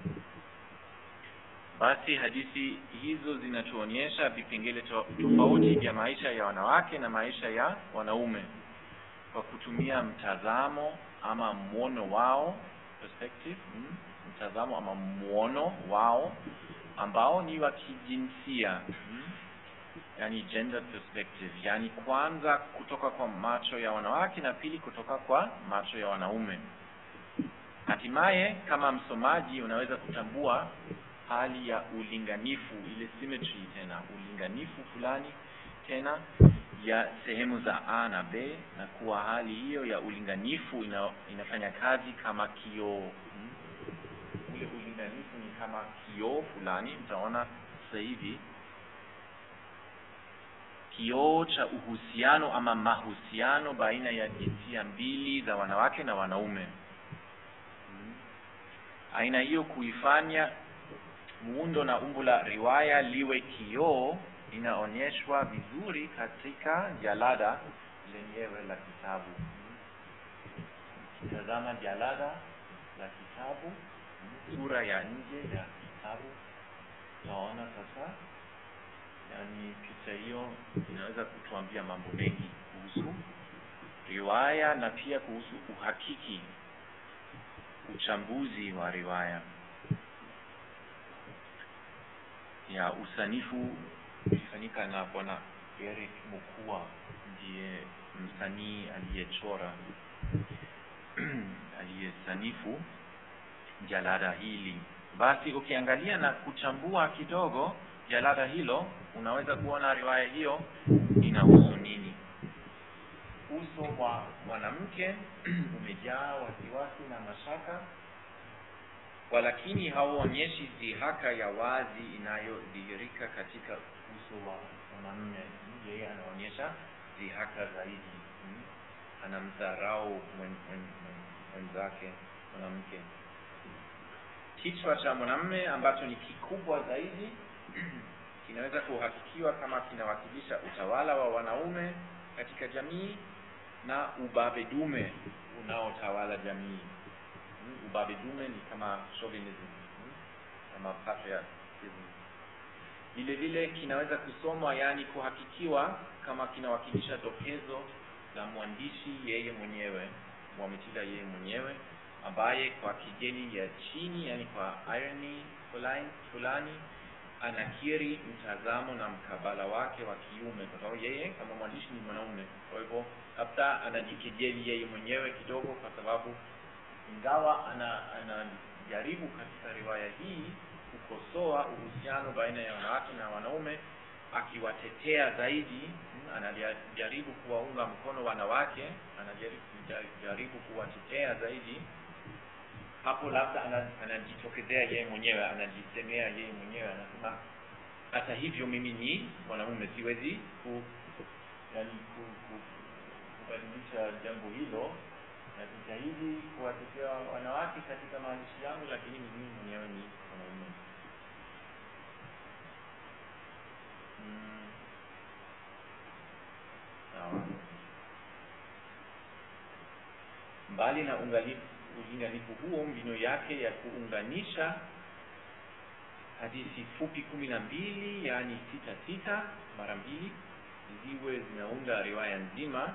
basi hadithi hizo zinatuonyesha vipengele to, tofauti vya maisha ya wanawake na maisha ya wanaume kwa kutumia mtazamo ama mwono wao perspective mm, mtazamo ama mwono wao ambao ni wa kijinsia mm, yani gender perspective yani kwanza kutoka kwa macho ya wanawake na pili kutoka kwa macho ya wanaume hatimaye kama msomaji unaweza kutambua hali ya ulinganifu ile symmetry tena ulinganifu fulani tena ya sehemu za a na b na kuwa hali hiyo ya ulinganifu ina, inafanya kazi kama kioo hmm? ule ulinganifu ni kama kioo fulani mtaona sasa hivi kioo cha uhusiano ama mahusiano baina ya jinsia mbili za wanawake na wanaume aina hiyo kuifanya muundo na umbo la riwaya liwe kioo inaonyeshwa vizuri katika jalada lenyewe la kitabu tazama jalada la kitabu sura ya nje ya kitabu utaona sasa yani picha hiyo inaweza kutuambia mambo mengi kuhusu riwaya na pia kuhusu uhakiki uchambuzi wa riwaya ya usanifu ulifanyika na bwana Eric Mukua ndiye msanii aliyechora aliyesanifu jalada hili basi ukiangalia na kuchambua kidogo jalada hilo unaweza kuona riwaya hiyo inahusu nini uso wa mwanamke umejaa wasiwasi na mashaka walakini hauonyeshi dhihaka ya wazi inayodhihirika katika uso wa mwanamume yeye anaonyesha dhihaka zaidi hmm? anamdharau mwen- mwen- mwen- mwenzake mwanamke kichwa cha mwanamume ambacho ni kikubwa zaidi kinaweza kuhakikiwa kama kinawakilisha utawala wa wanaume katika jamii na ubabe dume unaotawala jamii Mm, ubabe dume ni kama chauvinism mm, kama patriarchism vile vile kinaweza kusomwa yaani kuhakikiwa kama kinawakilisha dokezo la mwandishi yeye mwenyewe mwamitila yeye mwenyewe ambaye kwa kigeni ya chini yani kwa irony fulani, fulani anakiri mtazamo na mkabala wake wa kiume kwa sababu yeye kama mwandishi ni mwanaume kwa hivyo labda anajikejeli yeye mwenyewe kidogo kwa sababu ingawa ana anajaribu katika riwaya hii kukosoa uhusiano baina ya wanawake na wanaume akiwatetea zaidi mm, anajaribu kuwaunga mkono wanawake anajaribu jaribu kuwatetea zaidi hapo labda ana- anajitokezea yeye mwenyewe anajisemea yeye mwenyewe anasema hata hivyo mimi ni mwanaume siwezi ku, yani, ku, ku, kubadilisha jambo hilo najitahidi kuwatetea wanawake katika maandishi yangu lakini mimi mwenyewe ni mwanaume Mm. sawa mbali na ungalifu ulinganifu huo mbinu yake ya kuunganisha hadithi fupi kumi na mbili yaani sita sita mara mbili ziwe zinaunda riwaya nzima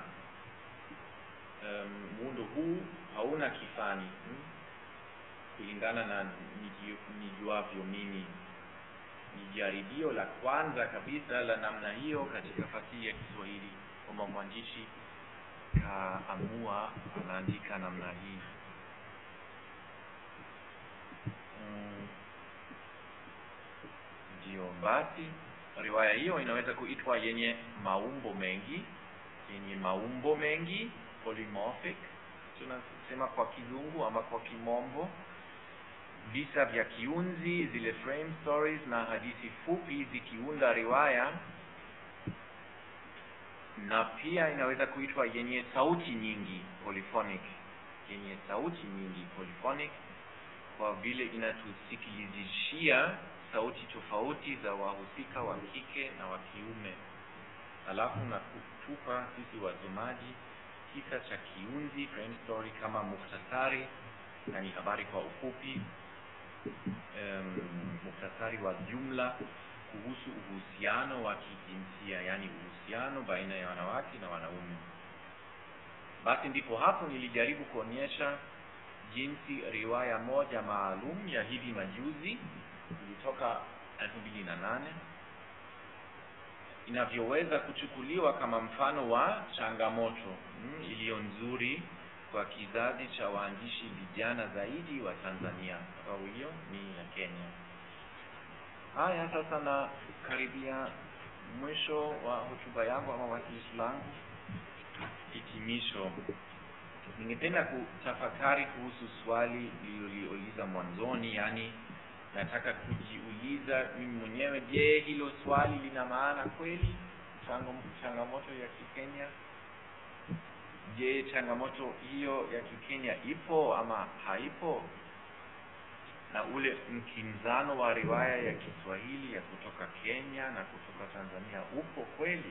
um, muundo huu hauna kifani hmm? kulingana na niji- nijuavyo mimi ni jaribio la kwanza kabisa la namna hiyo katika fasihi ya kiswahili kwamba mwandishi kaamua anaandika namna hii Mm, ndio basi riwaya hiyo inaweza kuitwa yenye maumbo mengi yenye maumbo mengi polymorphic tunasema kwa kizungu ama kwa kimombo visa vya kiunzi zile frame stories na hadithi fupi zikiunda riwaya na pia inaweza kuitwa yenye sauti nyingi polyphonic yenye sauti nyingi polyphonic kwa vile inatusikilizishia sauti tofauti za wahusika wa kike na wa kiume alafu na kutupa sisi wasomaji kisa cha kiunzi frame story kama muhtasari na ni habari kwa ufupi um, muhtasari wa jumla kuhusu uhusiano wa kijinsia yaani uhusiano baina ya wanawake na wanaume basi ndipo hapo nilijaribu kuonyesha jinsi riwaya moja maalum ya hivi majuzi ilitoka elfu mbili na nane inavyoweza kuchukuliwa kama mfano wa changamoto mm, iliyo nzuri kwa kizazi cha waandishi vijana zaidi wa Tanzania. Sababu hiyo ni ya Kenya. Haya, sasa na karibia mwisho wa hotuba yangu ama wasilisho langu, hitimisho. Ningependa kutafakari kuhusu swali lililoliuliza mwanzoni, yaani nataka kujiuliza mimi mwenyewe, je, hilo swali lina maana kweli? Chango- Changamoto ya Kikenya, je, changamoto hiyo ya Kikenya ipo ama haipo? na ule mkinzano wa riwaya ya Kiswahili ya kutoka Kenya na kutoka Tanzania upo kweli?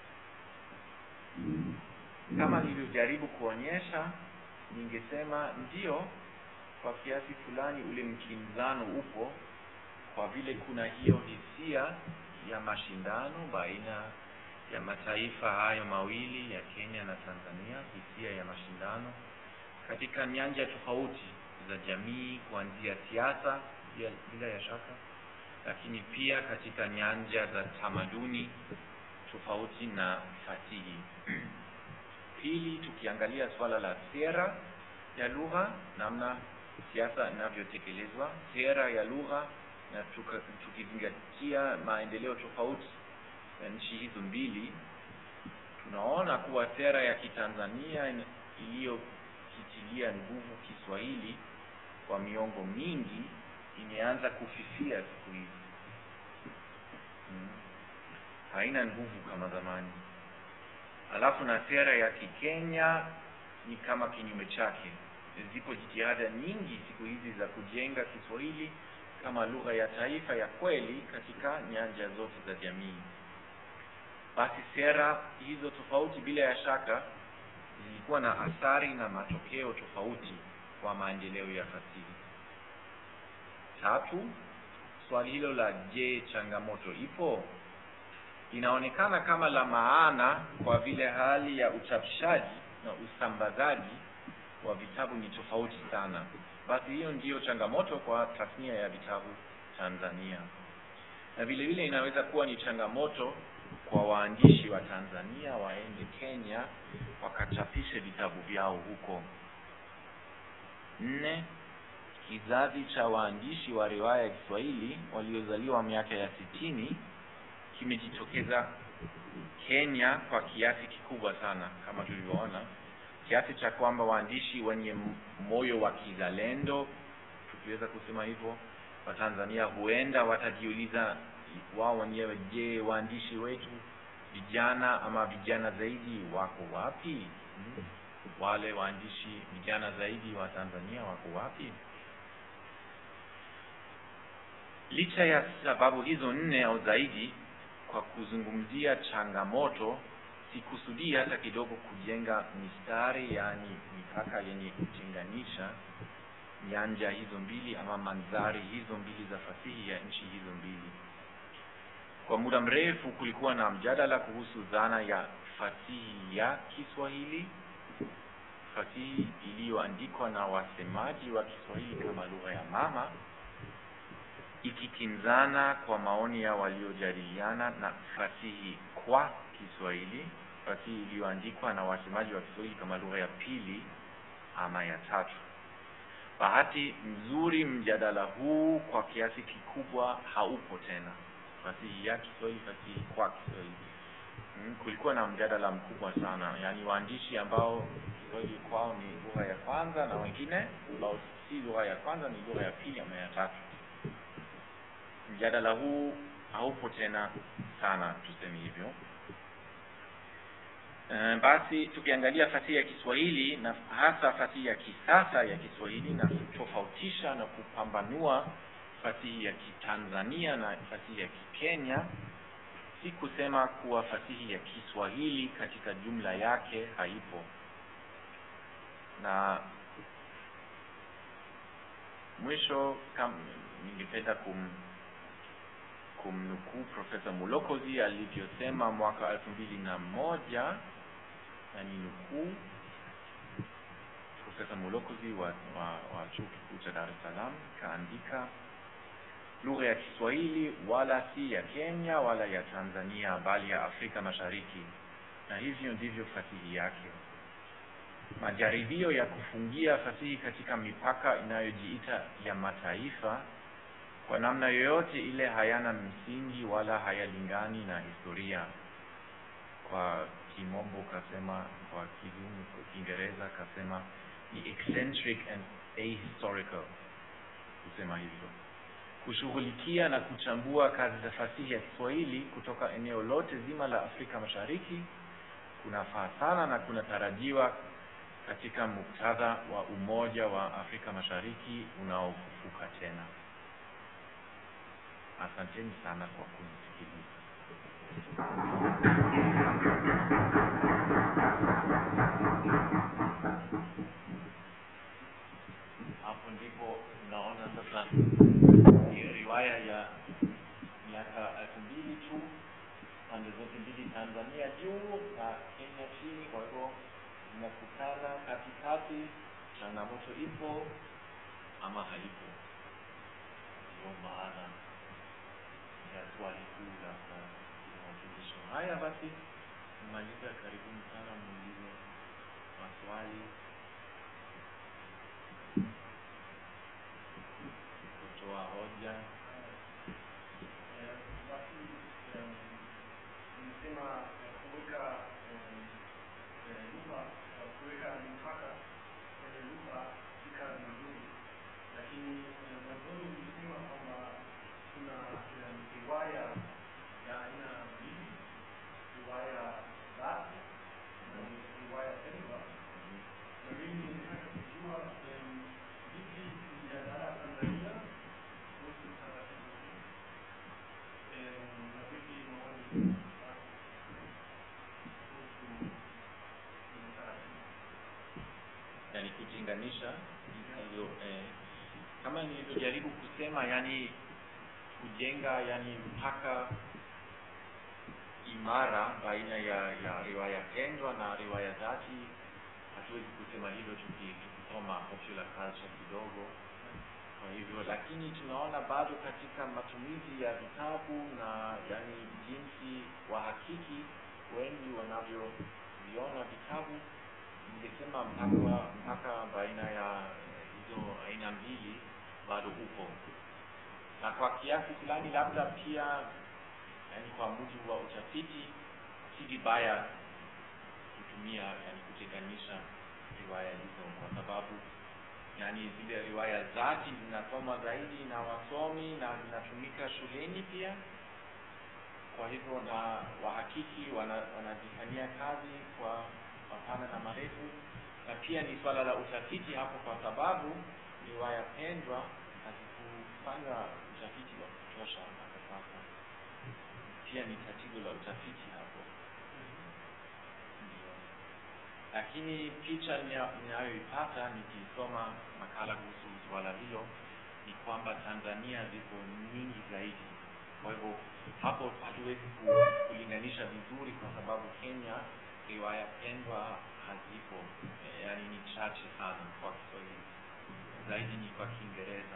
Kama nilivyojaribu kuonyesha, ningesema ndio, kwa kiasi fulani ule mkinzano upo, kwa vile kuna hiyo hisia ya mashindano baina ya mataifa hayo mawili ya Kenya na Tanzania, hisia ya mashindano katika nyanja tofauti za jamii, kuanzia siasa bila, bila ya shaka, lakini pia katika nyanja za tamaduni tofauti na fasihi. Pili, tukiangalia swala la sera ya lugha, namna siasa inavyotekelezwa, sera ya lugha, na tuka, tukizingatia maendeleo tofauti ya nchi hizo mbili, tunaona kuwa sera ya Kitanzania iliyokitilia nguvu Kiswahili kwa miongo mingi imeanza kufifia siku hizi. Hmm. Haina nguvu kama zamani. Alafu na sera ya Kikenya ni kama kinyume chake. Zipo jitihada nyingi siku hizi za kujenga Kiswahili kama lugha ya taifa ya kweli katika nyanja zote za jamii. Basi sera hizo tofauti bila ya shaka zilikuwa na athari na matokeo tofauti kwa maendeleo ya fasihi. Tatu, swali hilo la je, changamoto ipo? Inaonekana kama la maana kwa vile hali ya uchapishaji na usambazaji wa vitabu ni tofauti sana. Basi hiyo ndiyo changamoto kwa tasnia ya vitabu Tanzania, na vile vile inaweza kuwa ni changamoto kwa waandishi wa Tanzania waende Kenya wakachapishe vitabu vyao huko. Nne, kizazi cha waandishi wa riwaya ya Kiswahili waliozaliwa miaka ya sitini kimejitokeza Kenya kwa kiasi kikubwa sana, kama tulivyoona, kiasi cha kwamba waandishi wenye moyo wa kizalendo, tukiweza kusema hivyo, wa Tanzania huenda watajiuliza wao wenyewe, je, waandishi wetu vijana ama vijana zaidi wako wapi? Hmm. Wale waandishi vijana zaidi wa Tanzania wako wapi? Licha ya sababu hizo nne au zaidi, kwa kuzungumzia changamoto, sikusudii hata kidogo kujenga mistari, yaani mipaka yenye kutenganisha nyanja hizo mbili ama mandhari hizo mbili za fasihi ya nchi hizo mbili. Kwa muda mrefu kulikuwa na mjadala kuhusu dhana ya fasihi ya Kiswahili, fasihi iliyoandikwa na wasemaji wa Kiswahili kama lugha ya mama, ikikinzana kwa maoni ya waliojadiliana na fasihi kwa Kiswahili, fasihi iliyoandikwa na wasemaji wa Kiswahili kama lugha ya pili ama ya tatu. Bahati nzuri, mjadala huu kwa kiasi kikubwa haupo tena fasihi ya Kiswahili, fasihi kwa Kiswahili. Hmm, kulikuwa na mjadala mkubwa sana, yaani waandishi ambao Kiswahili kwao ni lugha ya kwanza na wengine ambao si lugha ya kwanza, ni lugha ya pili ama ya tatu. Mjadala huu haupo tena sana, tuseme hivyo. Uh, basi tukiangalia fasihi ya Kiswahili na hasa fasihi ya kisasa ya Kiswahili na kutofautisha na kupambanua fasihi ya Kitanzania na fasihi ya Kikenya, si kusema kuwa fasihi ya Kiswahili katika jumla yake haipo. Na mwisho, kam ningependa kum kumnukuu Profesa Mulokozi alivyosema mwaka elfu mbili na moja na ni nukuu. Profesa Mulokozi wa, wa, wa chuo kikuu cha Dar es Salaam kaandika lugha ya Kiswahili wala si ya Kenya wala ya Tanzania bali ya Afrika Mashariki, na hivyo ndivyo fasihi yake. Majaribio ya kufungia fasihi katika mipaka inayojiita ya mataifa kwa namna yoyote ile hayana msingi wala hayalingani na historia. Kwa kimombo kasema, kwa kizungu, kwa Kiingereza kasema ni eccentric and ahistorical, kusema hivyo kushughulikia na kuchambua kazi za fasihi ya Kiswahili kutoka eneo lote zima la Afrika Mashariki kunafaa sana na kunatarajiwa katika muktadha wa umoja wa Afrika Mashariki unaofufuka tena. Asanteni sana kwa kunisikiliza. Hapo ndipo unaona sasa ni riwaya ya miaka elfu mbili tu pande zote mbili, Tanzania juu na Kenya chini. Kwa hivyo zinakutana katikati, changamoto ipo ama haipo. Ndio maana ya swali kuu la mawasilisho haya. Basi kumaliza, karibuni sana, muulize maswali, kutoa hoja. nimesema kuweka lugha kuweka mipaka kwenye lugha si kazi nzuri, lakini mwanzoni nilisema kwamba kuna riwaya ya aina mbili, riwaya dhati na riwaya pendwa, na mimi nataka kujua vipi mjadala Tanzania kuhusu taratibu hii na vipi maoni yani kutenganisha hizo eh, kama nilivyojaribu kusema, yani kujenga yani mpaka imara baina ya, ya riwaya pendwa na riwaya dhati. Hatuwezi kusema hivyo tuki- tukisoma popular culture kidogo. Kwa hivyo, lakini tunaona bado katika matumizi ya vitabu na yani jinsi wahakiki wengi wanavyoviona vitabu ningesema mpaka mpaka baina ya hizo aina mbili bado upo, na kwa kiasi fulani labda pia, yani kwa mujibu wa utafiti, si vibaya kutumia yani kutenganisha riwaya hizo, kwa sababu yani zile riwaya zati zinasoma zaidi na wasomi na zinatumika shuleni pia. Kwa hivyo na wahakiki wana- wanazifanyia kazi kwa mapana na marefu, na pia ni swala la utafiti hapo, kwa sababu riwaya pendwa hazikufanywa utafiti wa kutosha mpaka sasa. Pia ni tatizo la utafiti hapo, ndio. Lakini picha nia- ninayoipata nikisoma makala kuhusu swala hilo ni kwamba Tanzania ziko nyingi zaidi. Kwa hivyo hapo hatuwezi ku- kulinganisha vizuri, kwa sababu Kenya riwaya pendwa hazipo, eh, yaani ni chache sana kwa Kiswahili, zaidi ni kwa Kiingereza.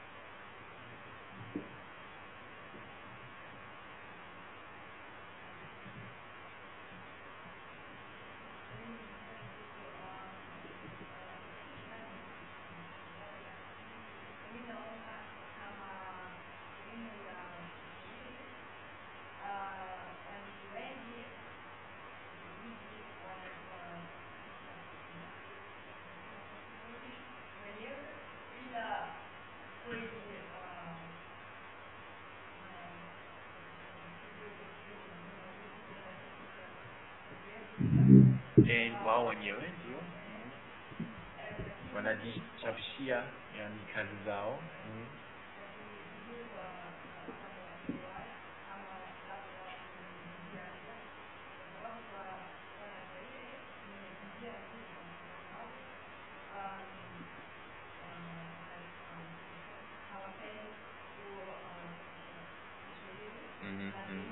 Eh, wao wenyewe ndio wanajichapishia yani kazi zao mm. Mhm, mhm.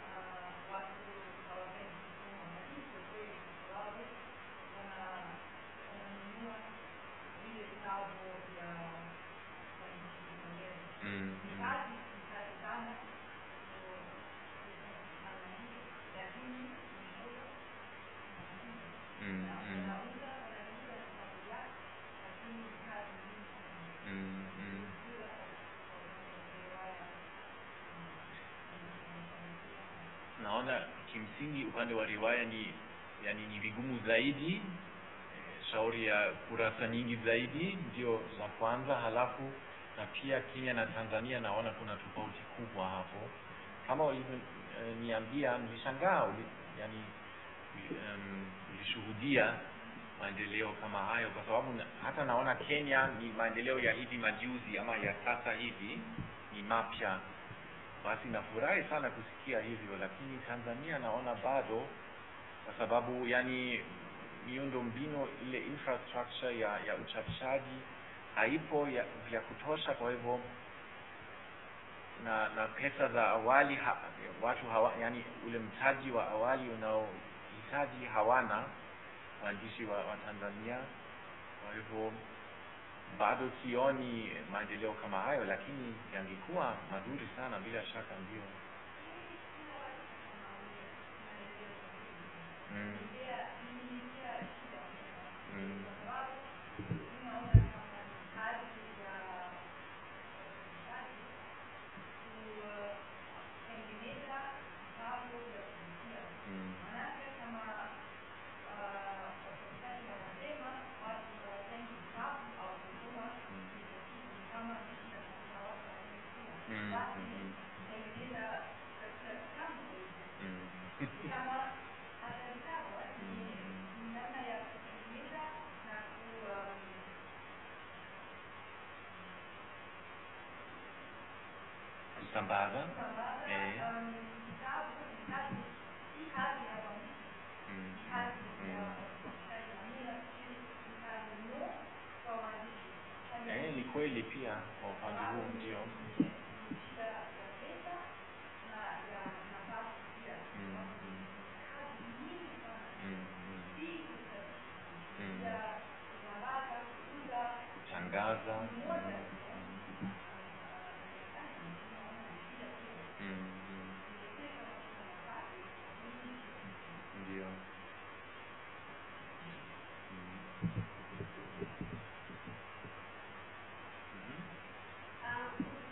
Mm, mm. Mm, mm. Mm, mm. Naona kimsingi upande wa riwaya ni yani ni vigumu zaidi. Eh, Shauri ya kurasa nyingi zaidi ndio za kwanza, halafu na pia Kenya na Tanzania naona kuna tofauti kubwa hapo. Kama ulivyoniambia, nilishangaa uli, yani um, ulishuhudia maendeleo kama hayo kwa sababu na, hata naona Kenya ni maendeleo ya hivi majuzi ama ya sasa hivi ni mapya basi nafurahi sana kusikia hivyo lakini Tanzania naona bado kwa sababu yani miundo mbinu ile infrastructure ya, ya uchapishaji haipo ya, vya kutosha kwa hivyo na na pesa za awali ha, watu hawa, yani ule mtaji wa awali unaohitaji hawana waandishi wa, wa Tanzania kwa hivyo bado sioni maendeleo kama hayo lakini yangekuwa mazuri sana bila shaka ndio mm. Mm. Mm. Mm. Mm. Mm. Mm. kusambaza eh. Mm. Mm. Eh, ni kweli pia kwa upande huu ndio Mm. Mm. Mm. Mm. Mm. kutangaza Mm. Mm. Mm. ndio Mm. Mhm.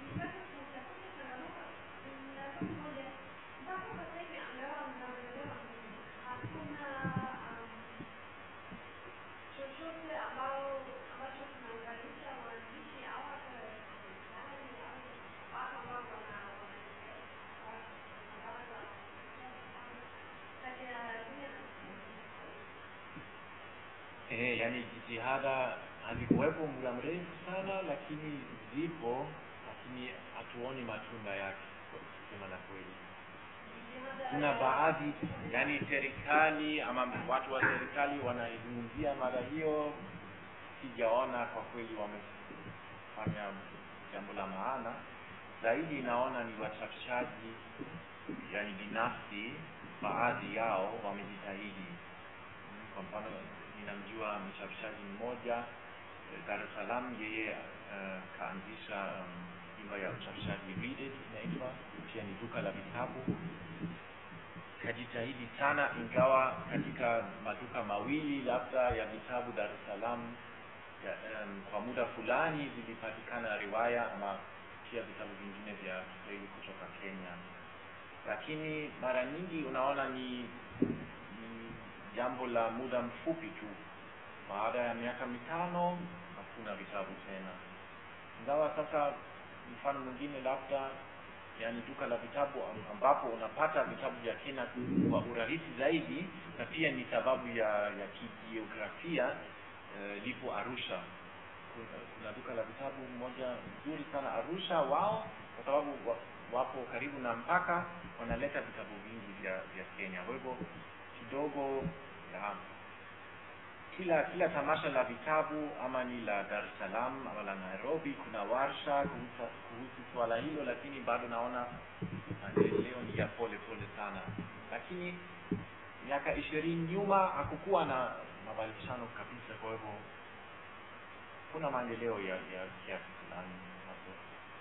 Eh, yani jitihada hazikuwepo muda mrefu sana lakini zipo lakini hatuoni matunda yake kusema la kweli kuna baadhi yani serikali ama watu wa serikali wanaizungumzia mada hiyo sijaona kwa kweli wamefanya jambo la maana zaidi naona ni wachapishaji yani binafsi baadhi yao wamejitahidi Mm, kwa mfano ninamjua mchapishaji mmoja eh, Dar es Salaam yeye uh, kaanzisha um, nyumba ya uchapishaji Read It inaitwa pia ni duka la vitabu kajitahidi sana ingawa katika maduka mawili labda ya vitabu Dar es Salaam ya, um, kwa muda fulani zilipatikana riwaya ama pia vitabu vingine vya Kiswahili kutoka Kenya lakini mara nyingi unaona ni, ni jambo la muda mfupi tu baada ya miaka mitano hakuna vitabu tena ingawa sasa mfano mwingine labda yani duka la vitabu am- ambapo unapata vitabu vya Kenya kwa urahisi zaidi na pia ni sababu ya ya kijiografia eh, lipo Arusha kuna, kuna duka la vitabu moja nzuri sana Arusha wao kwa sababu wa, wapo karibu na mpaka wanaleta vitabu vingi vya vya Kenya kwa hivyo kidogo ya kila kila tamasha la vitabu ama ni la Dar es Salaam ama la Nairobi kuna warsha kuhusu, kuhusu swala hilo lakini bado naona maendeleo ni ya pole pole sana lakini miaka ishirini nyuma hakukuwa na mabadilishano kabisa kwa hivyo kuna maendeleo ya ya kiasi fulani hapo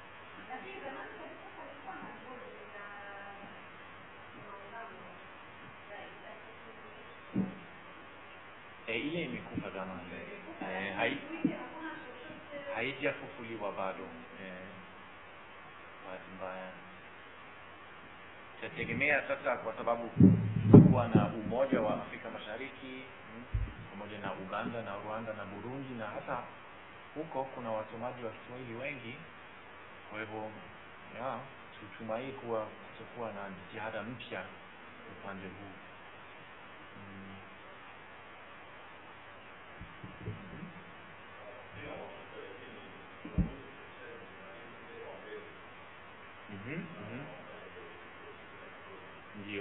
e, ile imekufa zamani e, hai, haijafufuliwa bado eh, bahati mbaya itategemea sasa kwa sababu kuwa na umoja wa Afrika Mashariki mm, pamoja na Uganda na Rwanda na Burundi na hata huko kuna wasomaji wa Kiswahili wengi kwa hivyo ya tutumai kuwa kutakuwa na jitihada mpya upande huu mm. ndio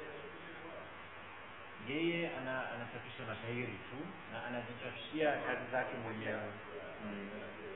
yeye ana anachapisha mashairi tu na anajichapishia kazi zake mwenyewe mm.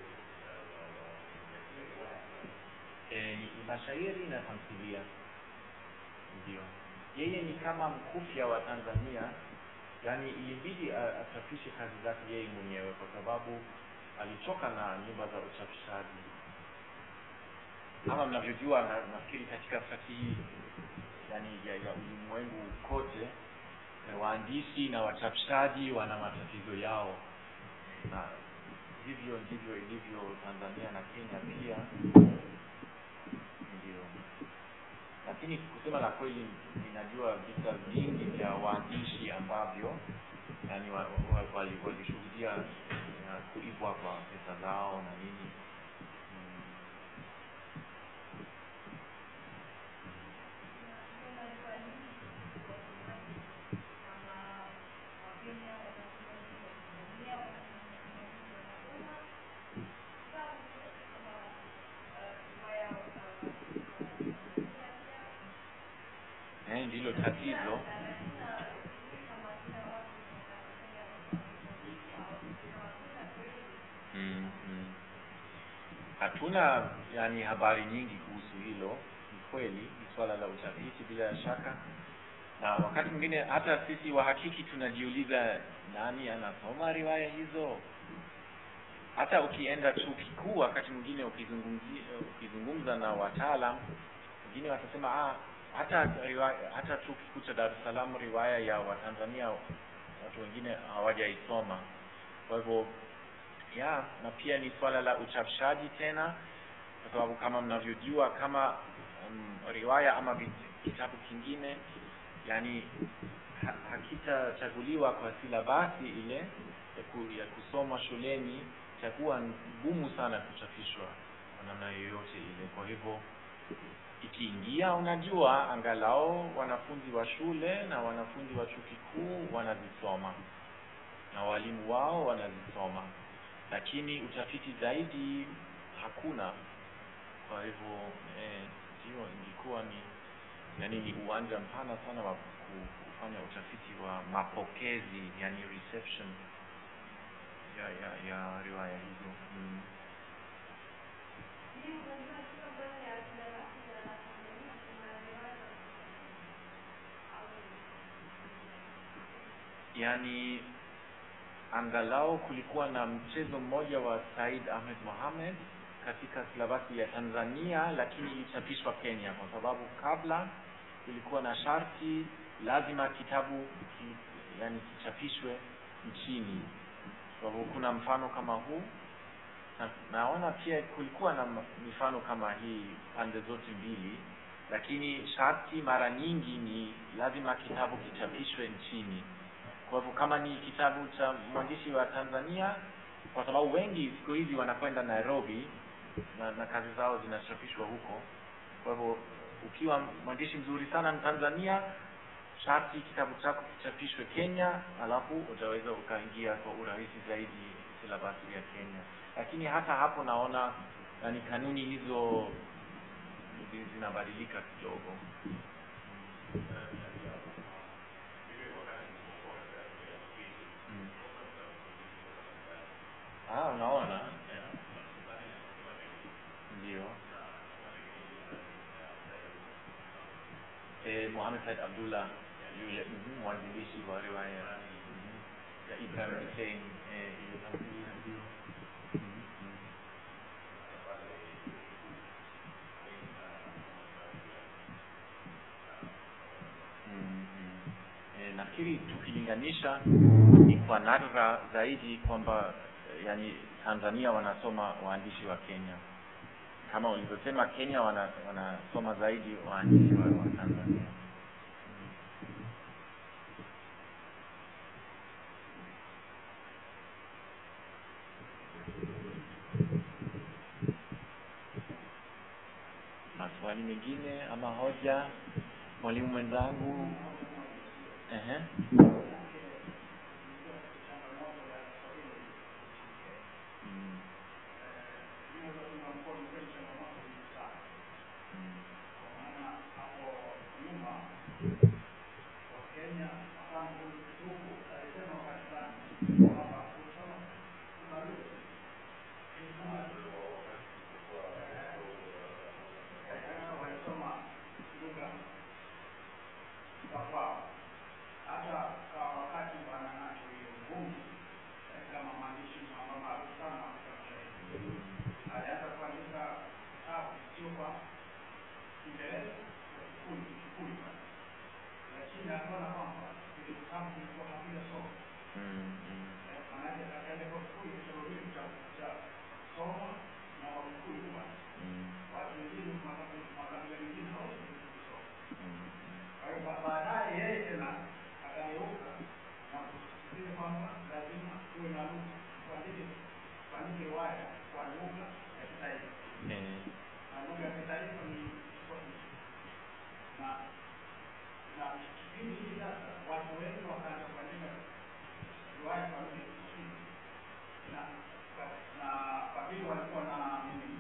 e, mashairi na tamthilia ndio yeye ni kama mkufya wa tanzania yaani ilibidi a- achapishe kazi zake yeye mwenyewe kwa sababu alichoka na nyumba za uchapishaji kama mnavyojua na, nafikiri katika fasihi yani ya, ya ulimwengu kote eh, waandishi na wachapishaji wana matatizo yao na hivyo ndivyo ilivyo tanzania na kenya pia ndio lakini kusema la kweli ninajua visa vingi vya waandishi ambavyo yani wa- wa- wali- walishuhudia ya kuibwa kwa pesa zao na nini mm. eh, ndilo tatizo mm, mm. hatuna yani habari nyingi kuhusu hilo ni kweli ni swala la utafiti bila shaka na wakati mwingine hata sisi wahakiki tunajiuliza nani anasoma riwaya hizo hata ukienda chuo kikuu wakati mwingine ukizungumzia ukizungumza na wataalam wengine watasema ah, hata riwaya, hata chuo kikuu cha Dar es Salaam riwaya ya Watanzania watu wengine hawajaisoma. Kwa hivyo ya na pia ni swala la uchapishaji tena, kwa sababu kama mnavyojua kama um, riwaya ama vit- kitabu kingine yani ha, hakitachaguliwa kwa silabasi ile ya, ku, ya kusomwa shuleni itakuwa ngumu sana kuchapishwa kwa namna yoyote ile. Kwa hivyo ikiingia, unajua, angalau wanafunzi wa shule na wanafunzi wa chuo kikuu wanazisoma na walimu wao wanazisoma, lakini utafiti zaidi hakuna. Kwa hivyo eh, ndio ingekuwa ni yani ni uwanja mpana sana wa ku- kufanya utafiti wa mapokezi, yani reception ya ya ya riwaya hizo mm. yani angalau kulikuwa na mchezo mmoja wa Said Ahmed Mohamed katika silabasi ya Tanzania, lakini ilichapishwa Kenya kwa sababu kabla kulikuwa na sharti lazima kitabu ki, yani kichapishwe nchini. Kwa hivyo kuna mfano kama huu na, naona pia kulikuwa na m- mifano kama hii pande zote mbili, lakini sharti mara nyingi ni lazima kitabu kichapishwe nchini. Kwa hivyo kama ni kitabu cha mwandishi wa Tanzania, kwa sababu wengi siku hizi wanakwenda Nairobi na, na kazi zao zinachapishwa huko. Kwa hivyo ukiwa mwandishi mzuri sana Tanzania, sharti kitabu chako kichapishwe Kenya, alafu utaweza ukaingia kwa urahisi zaidi silabasi ya Kenya. Lakini hata hapo naona yani kanuni hizo zi- zinabadilika kidogo. Mm. Ah, unaona ndio eh, Mohamed Said Abdullah yule mhm, mwanzilishi wa riwaya mhm, ya Ibrahim Hussein eh, ile tamthilia ndio Mhm, mhm. Mm, mm. Eh, nafikiri tukilinganisha ni kwa nadra zaidi kwamba eh, yani Tanzania wanasoma waandishi wa Kenya kama ulivyosema, Kenya wana, wanasoma zaidi waandishi wa, wa Tanzania. Maswali mengine ama hoja, mwalimu mwenzangu? Ehe. Mm. Mm. Mm. Wakenya mfano huyu Kituku alisema wakati fulani kwamba kusoma kuna lugha walisoma lugha za kwao hata kwa wakati wananacho hiyo ngumu eh, kama mwandishi mama maarufu sana wa Kiswahili alianza kuandika kitabu sio kwa Kiingereza kwa Kikuyu Kikuyu lakini akaona kwamba vile vitabu vilikuwa havina somo Mm, mm, Eh, maanake akaenda kwa Kikuyu kusema vile vitabu cha soma na Wakikuyu bwana mm, watu wengine makabila makabila mengine hawezi kusoma mm, kwa hiyo ba- baadaye yeye tena akageuka na kusisitiza kwamba lazima tuwe na lugha tuandike tuandike riwaya kwa lugha ya kitaifa eh, na lugha ya kitaifa ni Kiswahili na na kipindi hiki sasa watu wengi wakaanza kuandika riwaya kwa lugha ya Kiswahili na na kwa vile walikuwa na nini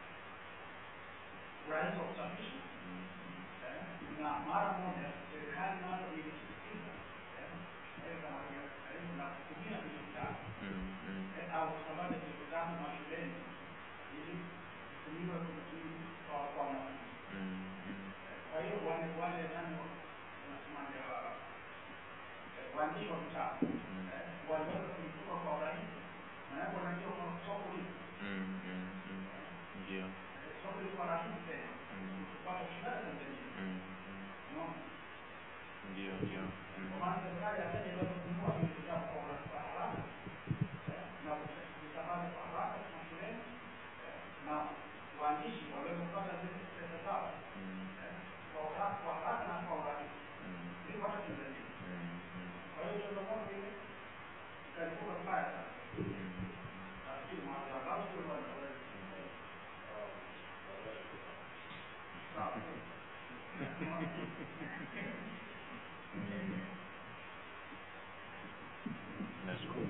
urahisi wa kusafirisha eh, na mara moja serikali nayo ilisisitiza eh, eh, kama hiyo eh, na kutumia vile vitabu mm, mm, eh, au kusambaza vile vitabu mashuleni ili kutumiwe kumtumi kwa kwa wanafunzi. mm, mm, Kwa hiyo wale wale nani wa- wanasemaje wa- eh, waandishi wa vitabu eh, waliweza kuituma kwa urahisi, maanake wanajua kwamba soko lipo mm, mm, mm, ndio Eh, soko liko rahisi tena Mm. kupata ushindani Tanzania. Mm, mm, Unaona? ndio ndio Kwa Mm, maana serikali ya Kenya inaweza kununua hivi vitabu kwa ura- kwa haraka eh, na kuvisambaza kwa haraka mashuleni eh, na waandishi waweze kupata zile pesa zao mm, eh, kwa haraka kwa haraka na kwa urahisi mm, ili wapate Tanzania. mm, mm, Kwa hiyo changamoto ile ikalipuka mbaya sana. mm. Nafikiri mwanzo au sio bwana? Sawa. nashukuru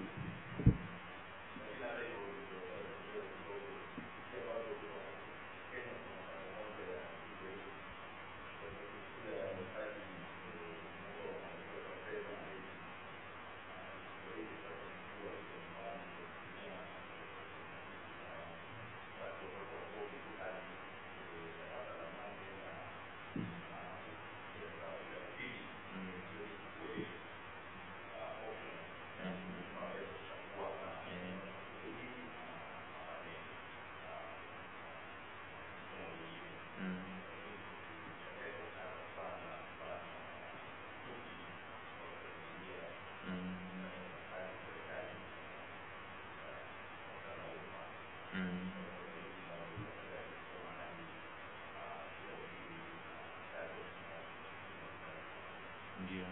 ndio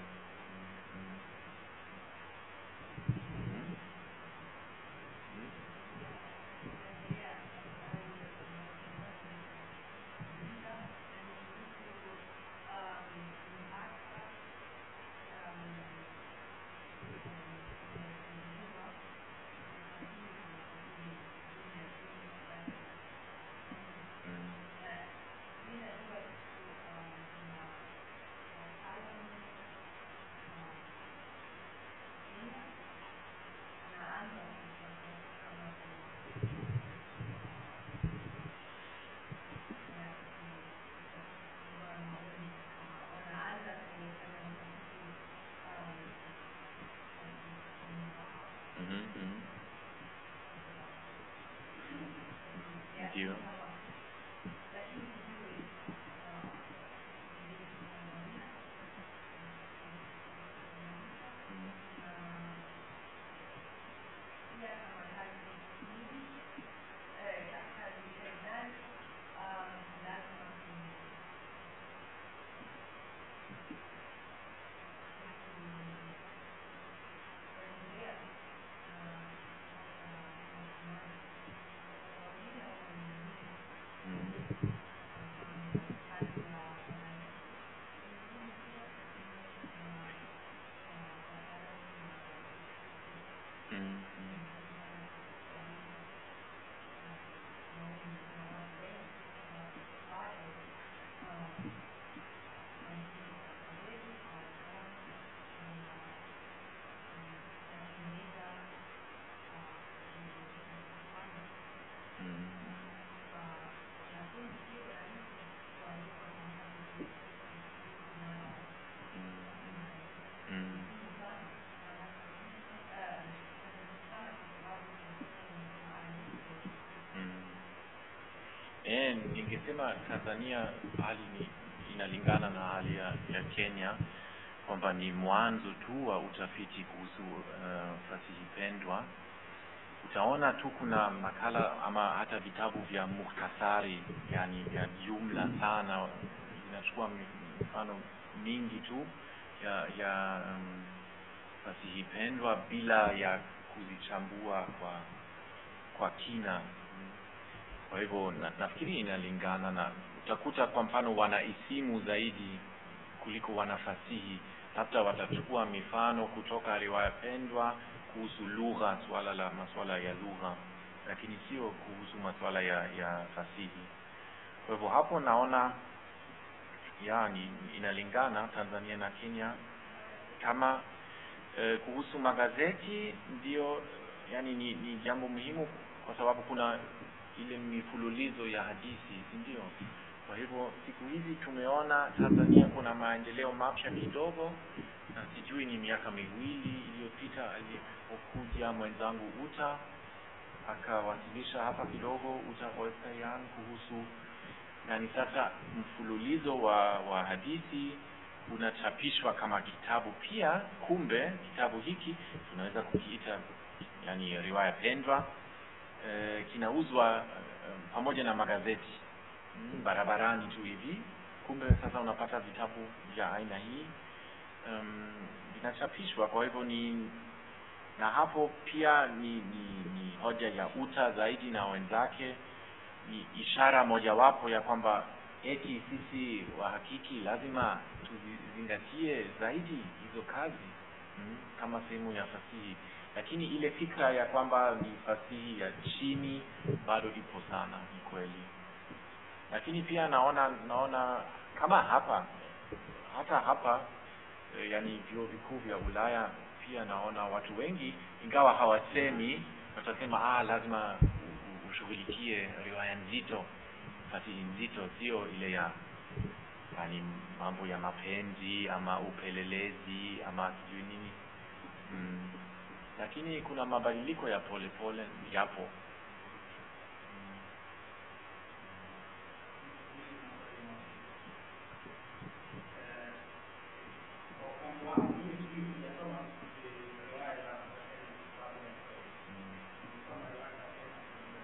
ningesema Tanzania hali ni inalingana na hali ya, ya Kenya kwamba ni mwanzo tu wa utafiti kuhusu uh, fasihi pendwa. Utaona tu kuna makala ama hata vitabu vya muhtasari, yani ya jumla sana, inachukua mi- mifano mingi tu ya ya um, fasihi pendwa bila ya kuzichambua kwa kwa kina. Kwa hivyo na, nafikiri inalingana na utakuta kwa mfano wanaisimu zaidi kuliko wanafasihi, labda watachukua mifano kutoka riwaya pendwa kuhusu lugha, swala la masuala ya lugha, lakini sio kuhusu masuala ya, ya fasihi. Kwa hivyo hapo naona ya ni inalingana Tanzania na Kenya kama eh, kuhusu magazeti ndio yani ni, ni jambo muhimu kwa sababu kuna ile mifululizo ya hadithi si ndio kwa hivyo siku hizi tumeona Tanzania kuna maendeleo mapya kidogo na sijui ni miaka miwili iliyopita alipokuja mwenzangu Uta akawasilisha hapa kidogo Uta Oysteryan kuhusu yani sasa mfululizo wa, wa hadithi unachapishwa kama kitabu pia kumbe kitabu hiki tunaweza kukiita yani riwaya pendwa e, kinauzwa e, pamoja na magazeti mm, barabarani tu hivi kumbe sasa unapata vitabu vya aina hii um, vinachapishwa kwa hivyo ni na hapo pia ni, ni, ni hoja ya uta zaidi na wenzake ni ishara mojawapo ya kwamba eti sisi wahakiki lazima tuzizingatie zaidi hizo kazi mm, kama sehemu ya fasihi lakini ile fikra ya kwamba ni fasihi ya chini bado ipo sana ni kweli lakini pia naona naona kama hapa hata hapa e, yani vyuo vikuu vya Ulaya pia naona watu wengi ingawa hawasemi watasema ah lazima u- u- ushughulikie riwaya nzito fasihi nzito sio ile ya yani mambo ya mapenzi ama upelelezi ama sijui nini mm. lakini kuna mabadiliko ya pole pole yapo mm. Kwa upande wangu mimi sijui sijasoma eh, riwaya za Kiswahili kwa sababu ya Mm. kusoma riwaya za Kenya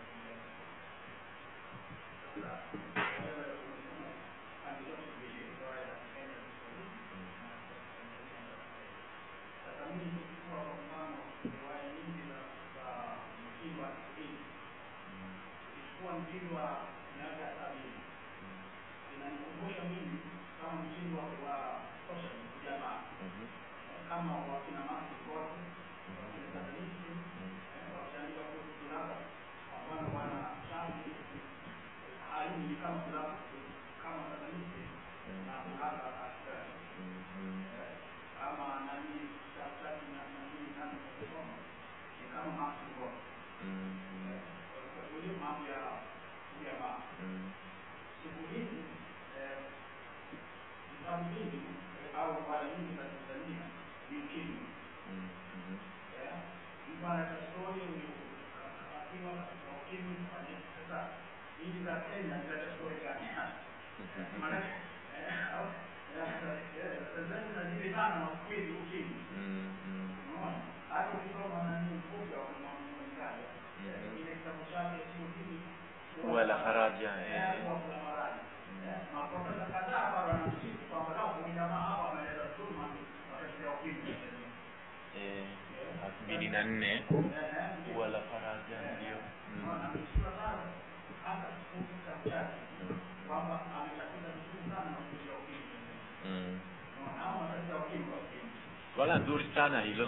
Sasa wewe umesoma pande zote mbili, riwaya za Kenya na Kiswahili na za Tanzania. Sasa mimi nikichukua kwa mfano riwaya nyingi za za mtindo wa Kiswahili, ukichukua mtindo wa miaka ya sabini inanikumbusha mimi kama mtindo wa wa social jamaa Mhm. kama wakina Martin Gordon, wakina Sadalisti, eh, wakiandika kuhusu kulala, kwa mfano wana shafi halini ni kama kulala kama Sadalisti na kulala askari Mhm. Eh, kama nani Shafshati na nani nani kusoma ni kama Martin Gordon Mhm. Eh, kwa hiyo mambo ya jamaa Mhm. siku hizi eh, vitabu vingi eh, au mara nyingi za Tanzania ni ukimwi Mhm. eh, mtu analeta stori akiwa na ukimwi kufanya sasa hizi za Kenya zinaleta stori gani maanake eh, au- eh, eh, Tanzania zinajibizana na ukweli ukimwi Mhm. unaona hata ukisoma nani mfupi wa mwanamkaja Mhm. ile kitabu chake sio hivi Ua la faraja, eh. eh, ua la faraja Eh, maprofesa kadhaa bado wanamsifu kwamba lao huyu jamaa hapa ameleta dhuluma wakati ya ukimwi Tanzania. Eh, elfu mbili na nne Eh, eh, ua la faraja ndio Unaona, Mm. amesifiwa sana hata kuhusu kitabu chake Mm. kwamba ametafuta vizuri sana na kuzuia ukimwi Tanzania. Mm. Unaona, hao wanatafuta ukimwi wa ukimwi. swala nzuri sana hilo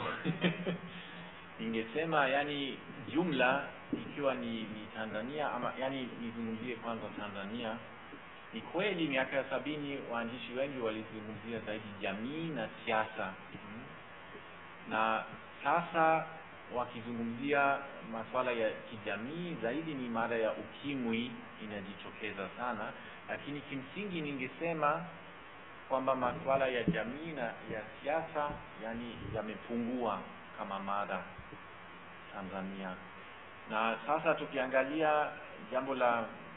ningesema yani jumla ikiwa ni, ni Tanzania ama yani nizungumzie kwanza Tanzania ni kweli miaka ya sabini waandishi wengi walizungumzia zaidi jamii na siasa mm. na sasa wakizungumzia masuala ya kijamii zaidi ni mada ya ukimwi inajitokeza sana lakini kimsingi ningesema kwamba masuala ya jamii na ya siasa yani yamepungua kama mada Tanzania na sasa tukiangalia jambo la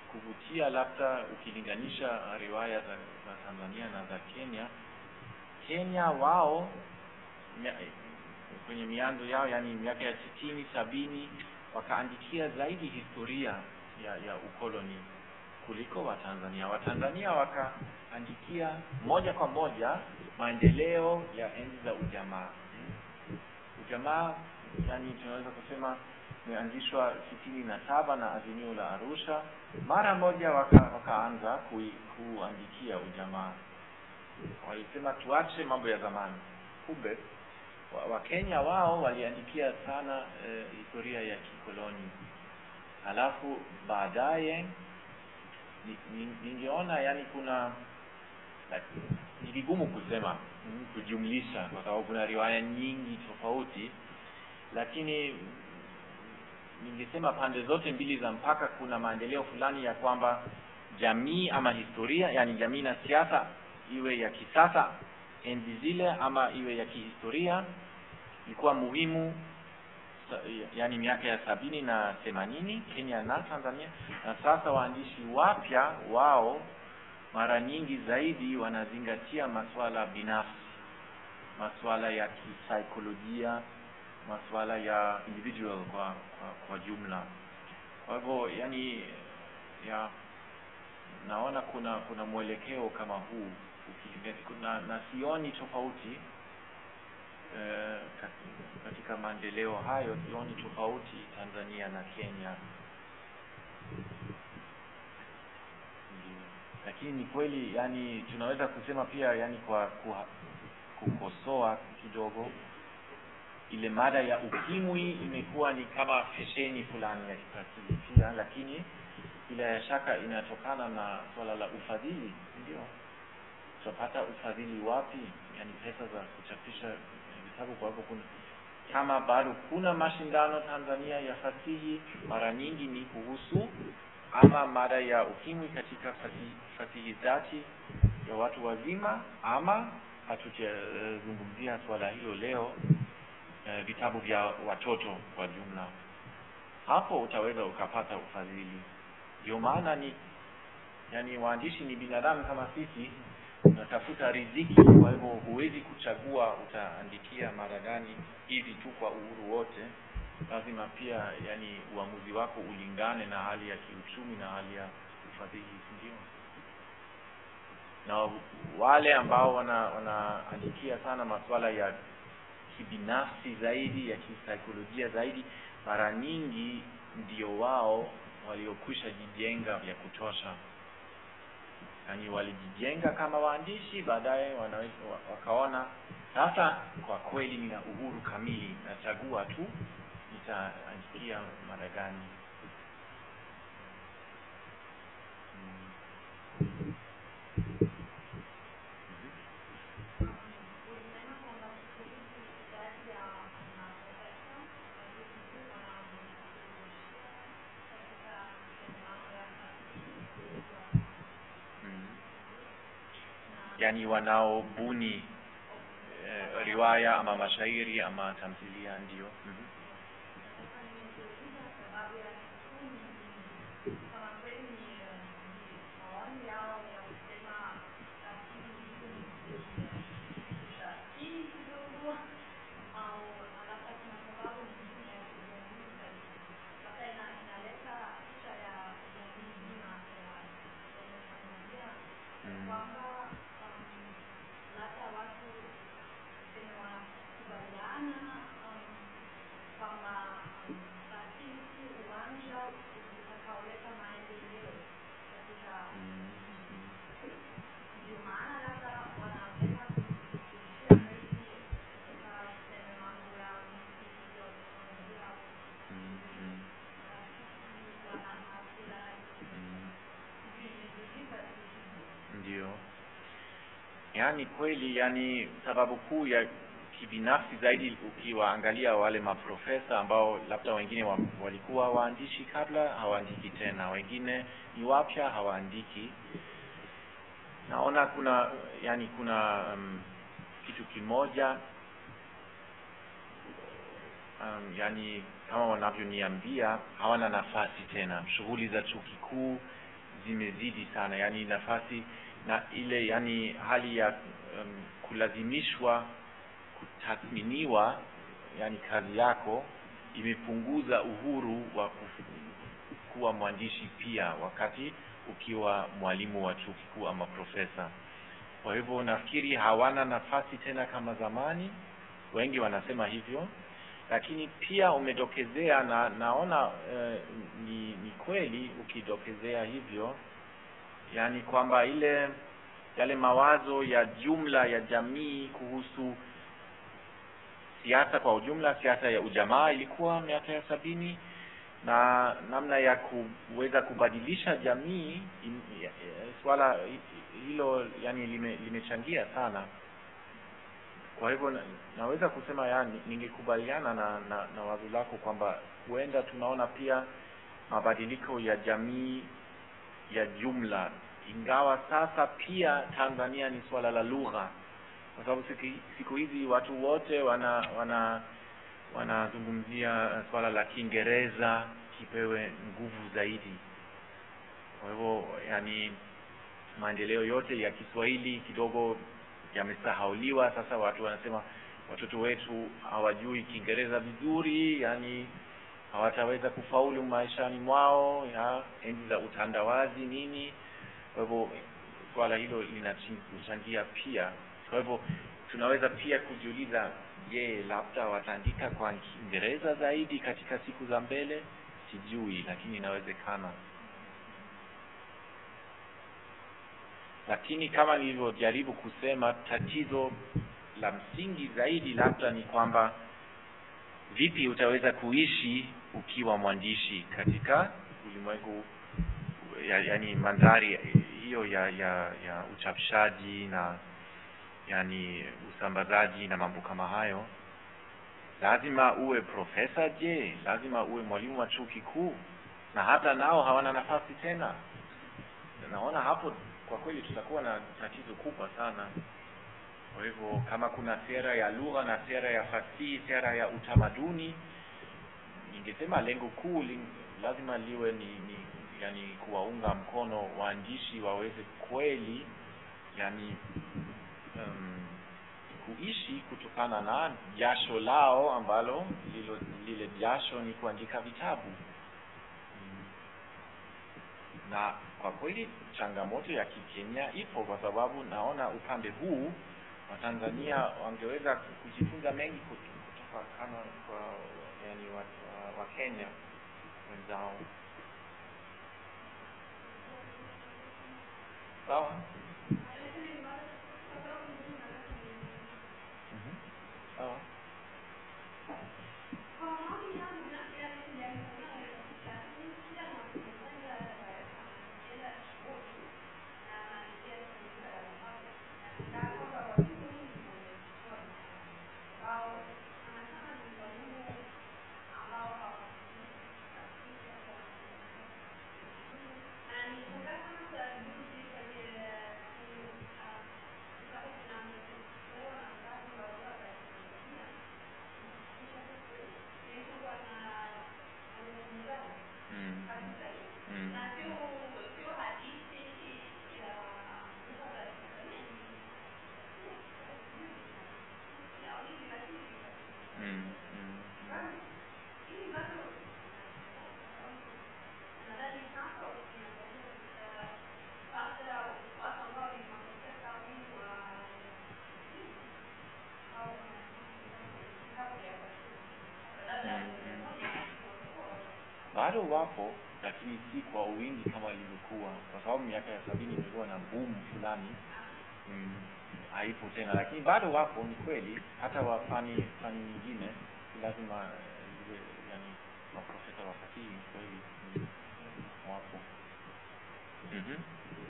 kuvutia labda ukilinganisha riwaya za, za Tanzania na za Kenya. Kenya wao mia, kwenye mianzo yao, yani miaka ya sitini sabini, wakaandikia zaidi historia ya, ya ukoloni kuliko Watanzania. Watanzania wakaandikia moja kwa moja maendeleo ya enzi za ujamaa. Ujamaa yani tunaweza kusema imeanzishwa sitini na saba na azimio la Arusha. Mara moja waka, wakaanza kui, kuandikia ujamaa, walisema tuache mambo ya zamani. Kumbe Wakenya wa wao waliandikia sana eh, historia ya kikoloni, halafu baadaye ningeona yani kuna ni vigumu kusema mm, kujumlisha kwa sababu kuna riwaya nyingi tofauti, lakini ningesema pande zote mbili za mpaka kuna maendeleo fulani ya kwamba jamii ama historia, yani jamii na siasa, iwe ya kisasa enzi zile ama iwe ya kihistoria, ilikuwa muhimu yani miaka ya sabini na themanini Kenya na Tanzania, na sasa waandishi wapya wao mara nyingi zaidi wanazingatia masuala binafsi, masuala ya kisaikolojia, masuala ya individual kwa, kwa, kwa jumla. Kwa hivyo yani ya naona kuna kuna mwelekeo kama huu na, na sioni tofauti eh, katika maendeleo hayo sioni tofauti Tanzania na Kenya. Lakini ni kweli yani tunaweza kusema pia yani kwa kukosoa kidogo ile mada ya ukimwi imekuwa ni kama fesheni fulani ya kifasihi pia, lakini bila shaka inatokana na swala la ufadhili. Ndio tutapata ufadhili wapi? Yani pesa za kuchapisha vitabu. Kwa hivyo kuna kama bado kuna mashindano Tanzania ya fasihi, mara nyingi ni kuhusu ama mada ya ukimwi katika fasihi, fasihi zati ya watu wazima, ama hatujazungumzia uh, swala hilo leo uh, vitabu vya watoto kwa jumla. Hapo utaweza ukapata ufadhili. Ndio maana ni yani, waandishi ni binadamu kama sisi, unatafuta riziki. Kwa hivyo huwezi kuchagua utaandikia mara gani hivi tu kwa uhuru wote. Lazima pia yani uamuzi wako ulingane na hali ya kiuchumi na hali ya ufadhili, ndio. Na wale ambao wanaandikia wana sana masuala ya kibinafsi zaidi ya kisaikolojia zaidi, mara nyingi ndio wao waliokwisha jijenga vya kutosha, yaani walijijenga kama waandishi, baadaye wanaweza wakaona sasa, kwa kweli nina uhuru kamili, nachagua tu nitaandikia mada gani. yani wanaobuni eh, riwaya ama mashairi ama tamthilia ndio. mm -hmm. Yaani kweli, yani sababu kuu ya kibinafsi zaidi, ukiwaangalia wale maprofesa ambao labda wengine wa, walikuwa waandishi kabla, hawaandiki tena, wengine ni wapya, hawaandiki. Naona kuna yani kuna um, kitu kimoja um, yani kama wanavyoniambia hawana nafasi tena, shughuli za chuo kikuu zimezidi sana yani nafasi na ile yani hali ya um, kulazimishwa kutathminiwa yani kazi yako imepunguza uhuru wa kuf- kuwa mwandishi pia wakati ukiwa mwalimu wa chuo kikuu ama profesa kwa hivyo nafikiri hawana nafasi tena kama zamani wengi wanasema hivyo lakini pia umedokezea na naona eh, ni, ni kweli ukidokezea hivyo yani kwamba ile yale mawazo ya jumla ya jamii kuhusu siasa kwa ujumla siasa ya ujamaa ilikuwa miaka ya sabini na namna ya kuweza kubadilisha jamii in, ya- ya- swala hi- hilo yani lime- limechangia sana kwa hivyo na, naweza kusema yani ningekubaliana na, na, na wazo lako kwamba huenda tunaona pia mabadiliko ya jamii ya jumla ingawa sasa pia Tanzania ni swala la lugha kwa sababu siku, siku hizi watu wote wana wana wanazungumzia eh, swala la Kiingereza kipewe nguvu zaidi. Kwa hivyo yani maendeleo yote ya Kiswahili kidogo yamesahauliwa. Sasa watu wanasema watoto wetu hawajui Kiingereza vizuri, yani hawataweza kufaulu maishani mwao, ya enzi za utandawazi nini. Kwa hivyo swala hilo linachangia pia. Kwa hivyo tunaweza pia kujiuliza, je, labda wataandika kwa Kiingereza zaidi katika siku za mbele? Sijui, lakini inawezekana. Lakini kama nilivyojaribu kusema, tatizo la msingi zaidi labda ni kwamba vipi utaweza kuishi ukiwa mwandishi katika ulimwengu ya, yani mandhari hiyo ya, ya, ya uchapishaji na yani usambazaji na mambo kama hayo lazima uwe profesa je lazima uwe mwalimu wa chuo kikuu na hata nao hawana nafasi tena naona hapo kwa kweli tutakuwa na tatizo kubwa sana kwa hivyo kama kuna sera ya lugha na sera ya fasihi sera ya utamaduni ningesema lengo kuu li- lazima liwe ni, ni yani kuwaunga mkono waandishi waweze kweli yani um, kuishi kutokana na jasho lao ambalo lilo, lile jasho ni kuandika vitabu Mm. na kwa kweli changamoto ya kikenya ipo kwa sababu naona upande huu watanzania wangeweza kujifunza mengi kut- kutoka kama kwa yani wa, wa, wa kenya wenzao sawa Mhm. sawa mm. Mm. Mm. Mm. bado wapo lakini si kwa wingi kama ilivyokuwa kwa sababu miaka ya sabini imekuwa na boom fulani mm, haipo tena lakini bado wapo ni kweli hata wa fani fani nyingine si lazima eh, iwe yani maprofesa wa fasihi ni kweli mm, wapo mm-hmm.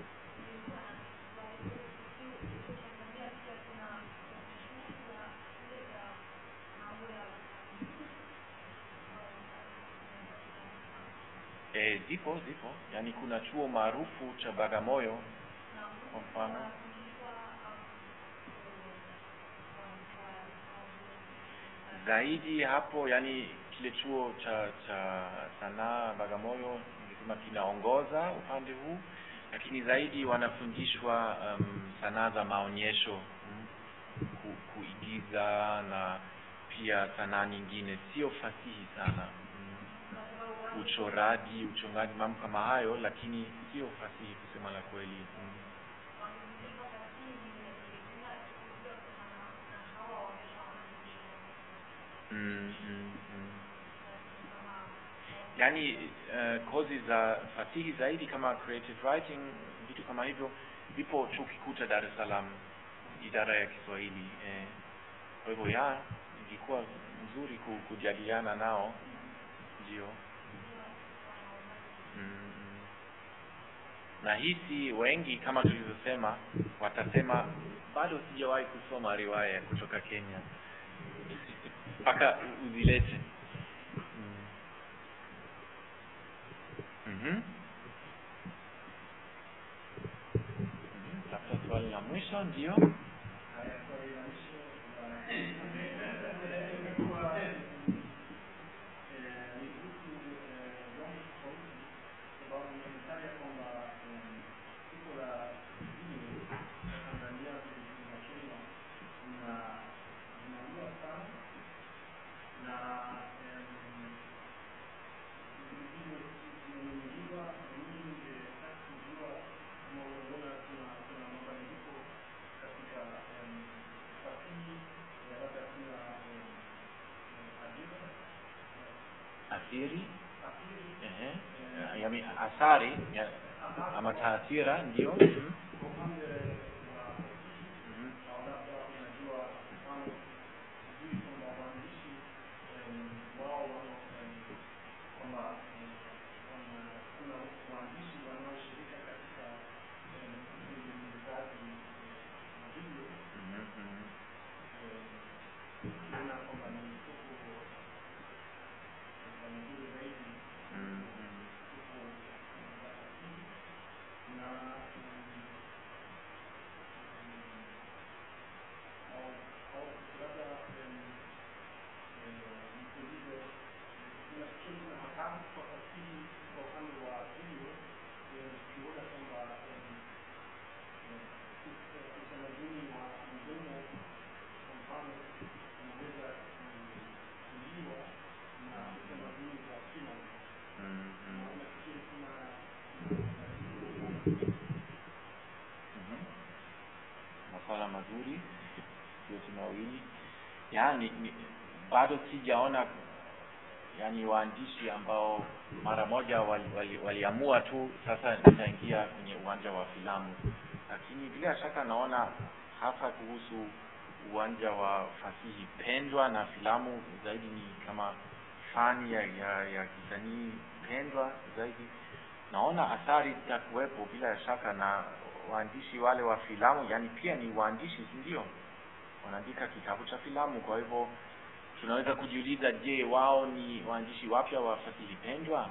E, zipo zipo yaani kuna chuo maarufu cha Bagamoyo kwa mfano zaidi hapo yani kile chuo cha cha sanaa Bagamoyo ningesema kinaongoza upande huu, lakini zaidi wanafundishwa um, sanaa za maonyesho mm, ku, kuigiza na pia sanaa nyingine, sio fasihi sana mm, uchoraji, uchongaji, mambo kama hayo, lakini sio fasihi kusema la kweli mm. Mm, mm, mm. Yaani uh, kozi za fasihi zaidi kama creative writing, vitu kama hivyo vipo chuo kikuu cha Dar es Salaam, idara ya Kiswahili eh. Kwa hivyo ya ingekuwa nzuri ku- kujadiliana nao, ndio mm, mm. na hisi wengi kama tulivyosema watasema bado sijawahi kusoma riwaya kutoka Kenya mpaka u- uzilete. Mm. Mhm. Mhm. Labda swali la mwisho ndio. Haya, swali la mwisho la- imekuwa eh, ni kuhusu eh, viwango tofauti, sababu nimetaja kwamba em, soko la video Tanzania na Kenya lina- linaua sana na em, video zimenunuliwa na mimi ningetaka kujua kama unaona kuna kuna mabadiliko katika em, fasihi ya labda kuna em, em, ajira Athiri athiri ehe, yaani athari ya, ama taathira ndio. Mhm. kwa upande wa fasihi Mhm. au labda unajua mfano vizuri kwamba waandishi em, wao wana em, kwamba em, wana- kuna waandishi wanaoshirika katika em, utengenezaji wa video Mhm. Mhm. ukiona kwamba ni soko la nzuri zaidi Mhm. soko la fasihi na em, au au labda em, nikuulize nafikiri kuna hatari kwa fasihi kwa upande wa video ukiona kwamba em, em, us- utamaduni wa mdomo kwa mfano unaweza kuliwa na utamaduni wa filamu Mhm. na unafikiri kuna Mhm. Maswala mazuri yote mawili, yaani ni, bado sijaona yani waandishi ambao mara moja waliamua wali, waliamua tu sasa nitaingia kwenye uwanja wa filamu, lakini bila shaka naona hasa kuhusu uwanja wa fasihi pendwa na filamu zaidi ni kama fani ya, ya, ya kisanii pendwa zaidi naona athari zitakuwepo bila shaka na waandishi wale wa filamu yani pia ni waandishi si ndio wanaandika kitabu cha filamu kwa hivyo tunaweza kujiuliza je wao ni waandishi wapya wa fasihi pendwa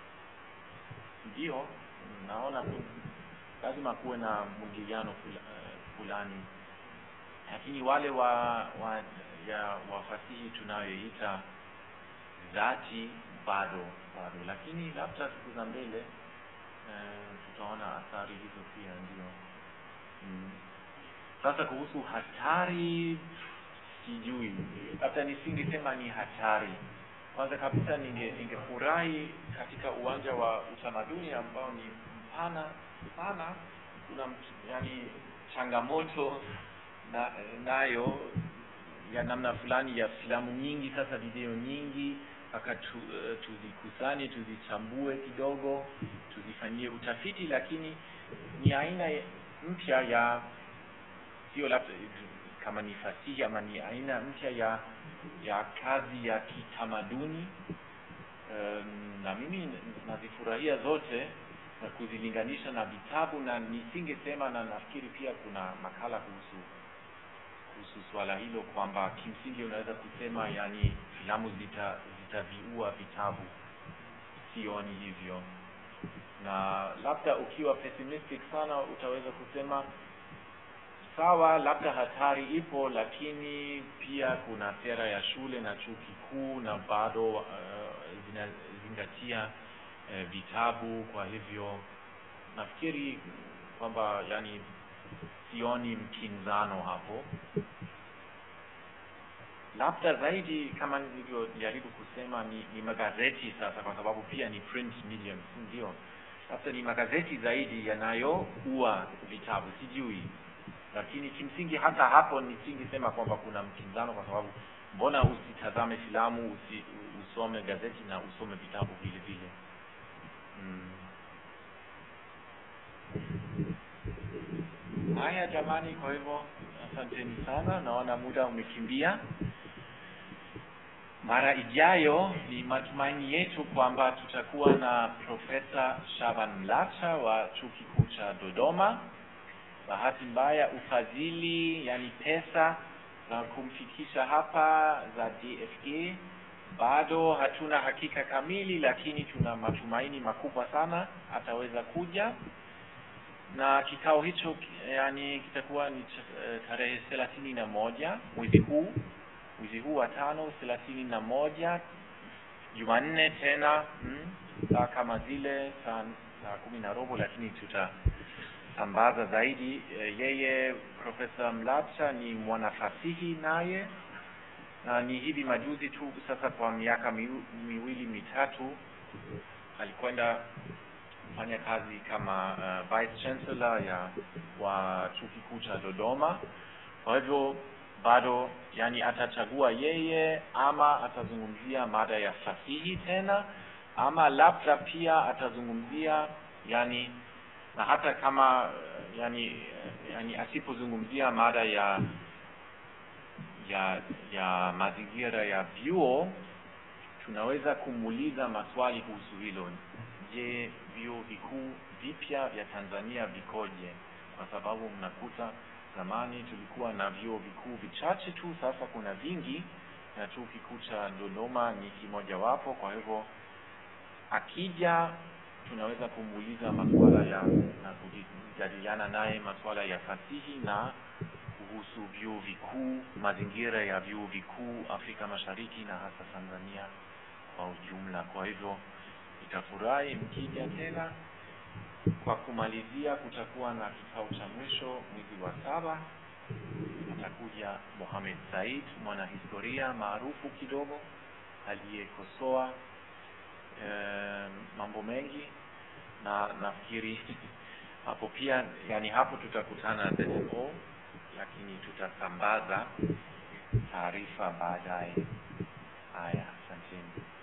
ndio naona ku, lazima kuwe na mwingiliano fula, eh, fulani lakini wale wa, wa ya wa fasihi tunayoita dhati bado bado lakini labda siku za mbele eh, tutaona athari hizo pia ndio mm. sasa kuhusu hatari sijui labda nisingesema ni hatari kwanza kabisa ninge ningefurahi katika uwanja wa utamaduni ambao ni mpana sana kuna mt- yani changamoto na, nayo ya namna fulani ya filamu nyingi sasa video nyingi mpaka tu, uh, tuzikusanye tuzichambue kidogo tuzifanyie utafiti lakini ni aina ya- mpya ya sio labda kama ni fasihi ama ni aina mpya ya ya kazi ya kitamaduni um, na mimi nazifurahia zote na kuzilinganisha na vitabu na nisingesema na nafikiri pia kuna makala kuhusu kuhusu swala hilo kwamba kimsingi unaweza kusema yani filamu zita zitaviua vitabu sioni hivyo na labda ukiwa pessimistic sana utaweza kusema sawa, labda hatari ipo, lakini pia kuna sera ya shule na chuo kikuu na bado uh, zinazingatia uh, vitabu. Kwa hivyo nafikiri kwamba yani sioni mkinzano hapo. Labda zaidi kama nilivyojaribu kusema ni, ni magazeti sasa, kwa sababu pia ni print medium, si ndio? Labda ni magazeti zaidi yanayoua vitabu, sijui lakini kimsingi hata hapo nisingesema kwamba kuna mkinzano, kwa sababu mbona usitazame filamu usi, usome gazeti na usome vitabu vile vile mm. Haya jamani, kwa hivyo asanteni sana, naona muda umekimbia. Mara ijayo ni matumaini yetu kwamba tutakuwa na Profesa Shaban Mlacha wa Chuo Kikuu cha Dodoma. Bahati mbaya ufadhili, yani pesa za kumfikisha hapa za DFG bado hatuna hakika kamili, lakini tuna matumaini makubwa sana ataweza kuja, na kikao hicho yani kitakuwa ni tarehe thelathini na moja mwezi huu mwezi huu wa tano thelathini na moja Jumanne tena mm, saa kama zile saa saa kumi na robo, lakini tutasambaza zaidi. Yeye Profesa Mlacha ni mwanafasihi naye na ni hivi majuzi tu sasa, kwa miaka miwili mitatu, alikwenda kufanya kazi kama uh, vice chancellor ya wa chuo kikuu cha Dodoma. Kwa hivyo bado yani atachagua yeye, ama atazungumzia mada ya fasihi tena, ama labda pia atazungumzia yani, na hata kama yani, yani asipozungumzia mada ya ya ya mazingira ya vyuo, tunaweza kumuuliza maswali kuhusu hilo. Je, vyuo vikuu vipya vya Tanzania vikoje? Kwa sababu mnakuta zamani tulikuwa na vyuo vikuu vichache tu, sasa kuna vingi, na chuo kikuu cha Dodoma ni kimojawapo. Kwa hivyo akija, tunaweza kumuuliza masuala ya na kujadiliana naye masuala ya fasihi na kuhusu vyuo vikuu, mazingira ya vyuo vikuu Afrika Mashariki na hasa Tanzania kwa ujumla. Kwa hivyo nitafurahi mkija tena. Kwa kumalizia, kutakuwa na kikao cha mwisho mwezi wa saba. Atakuja Mohamed Said, mwanahistoria maarufu kidogo aliyekosoa e, mambo mengi, na nafikiri hapo pia, yani hapo tutakutana na ZMO, lakini tutasambaza taarifa baadaye. Haya, asanteni.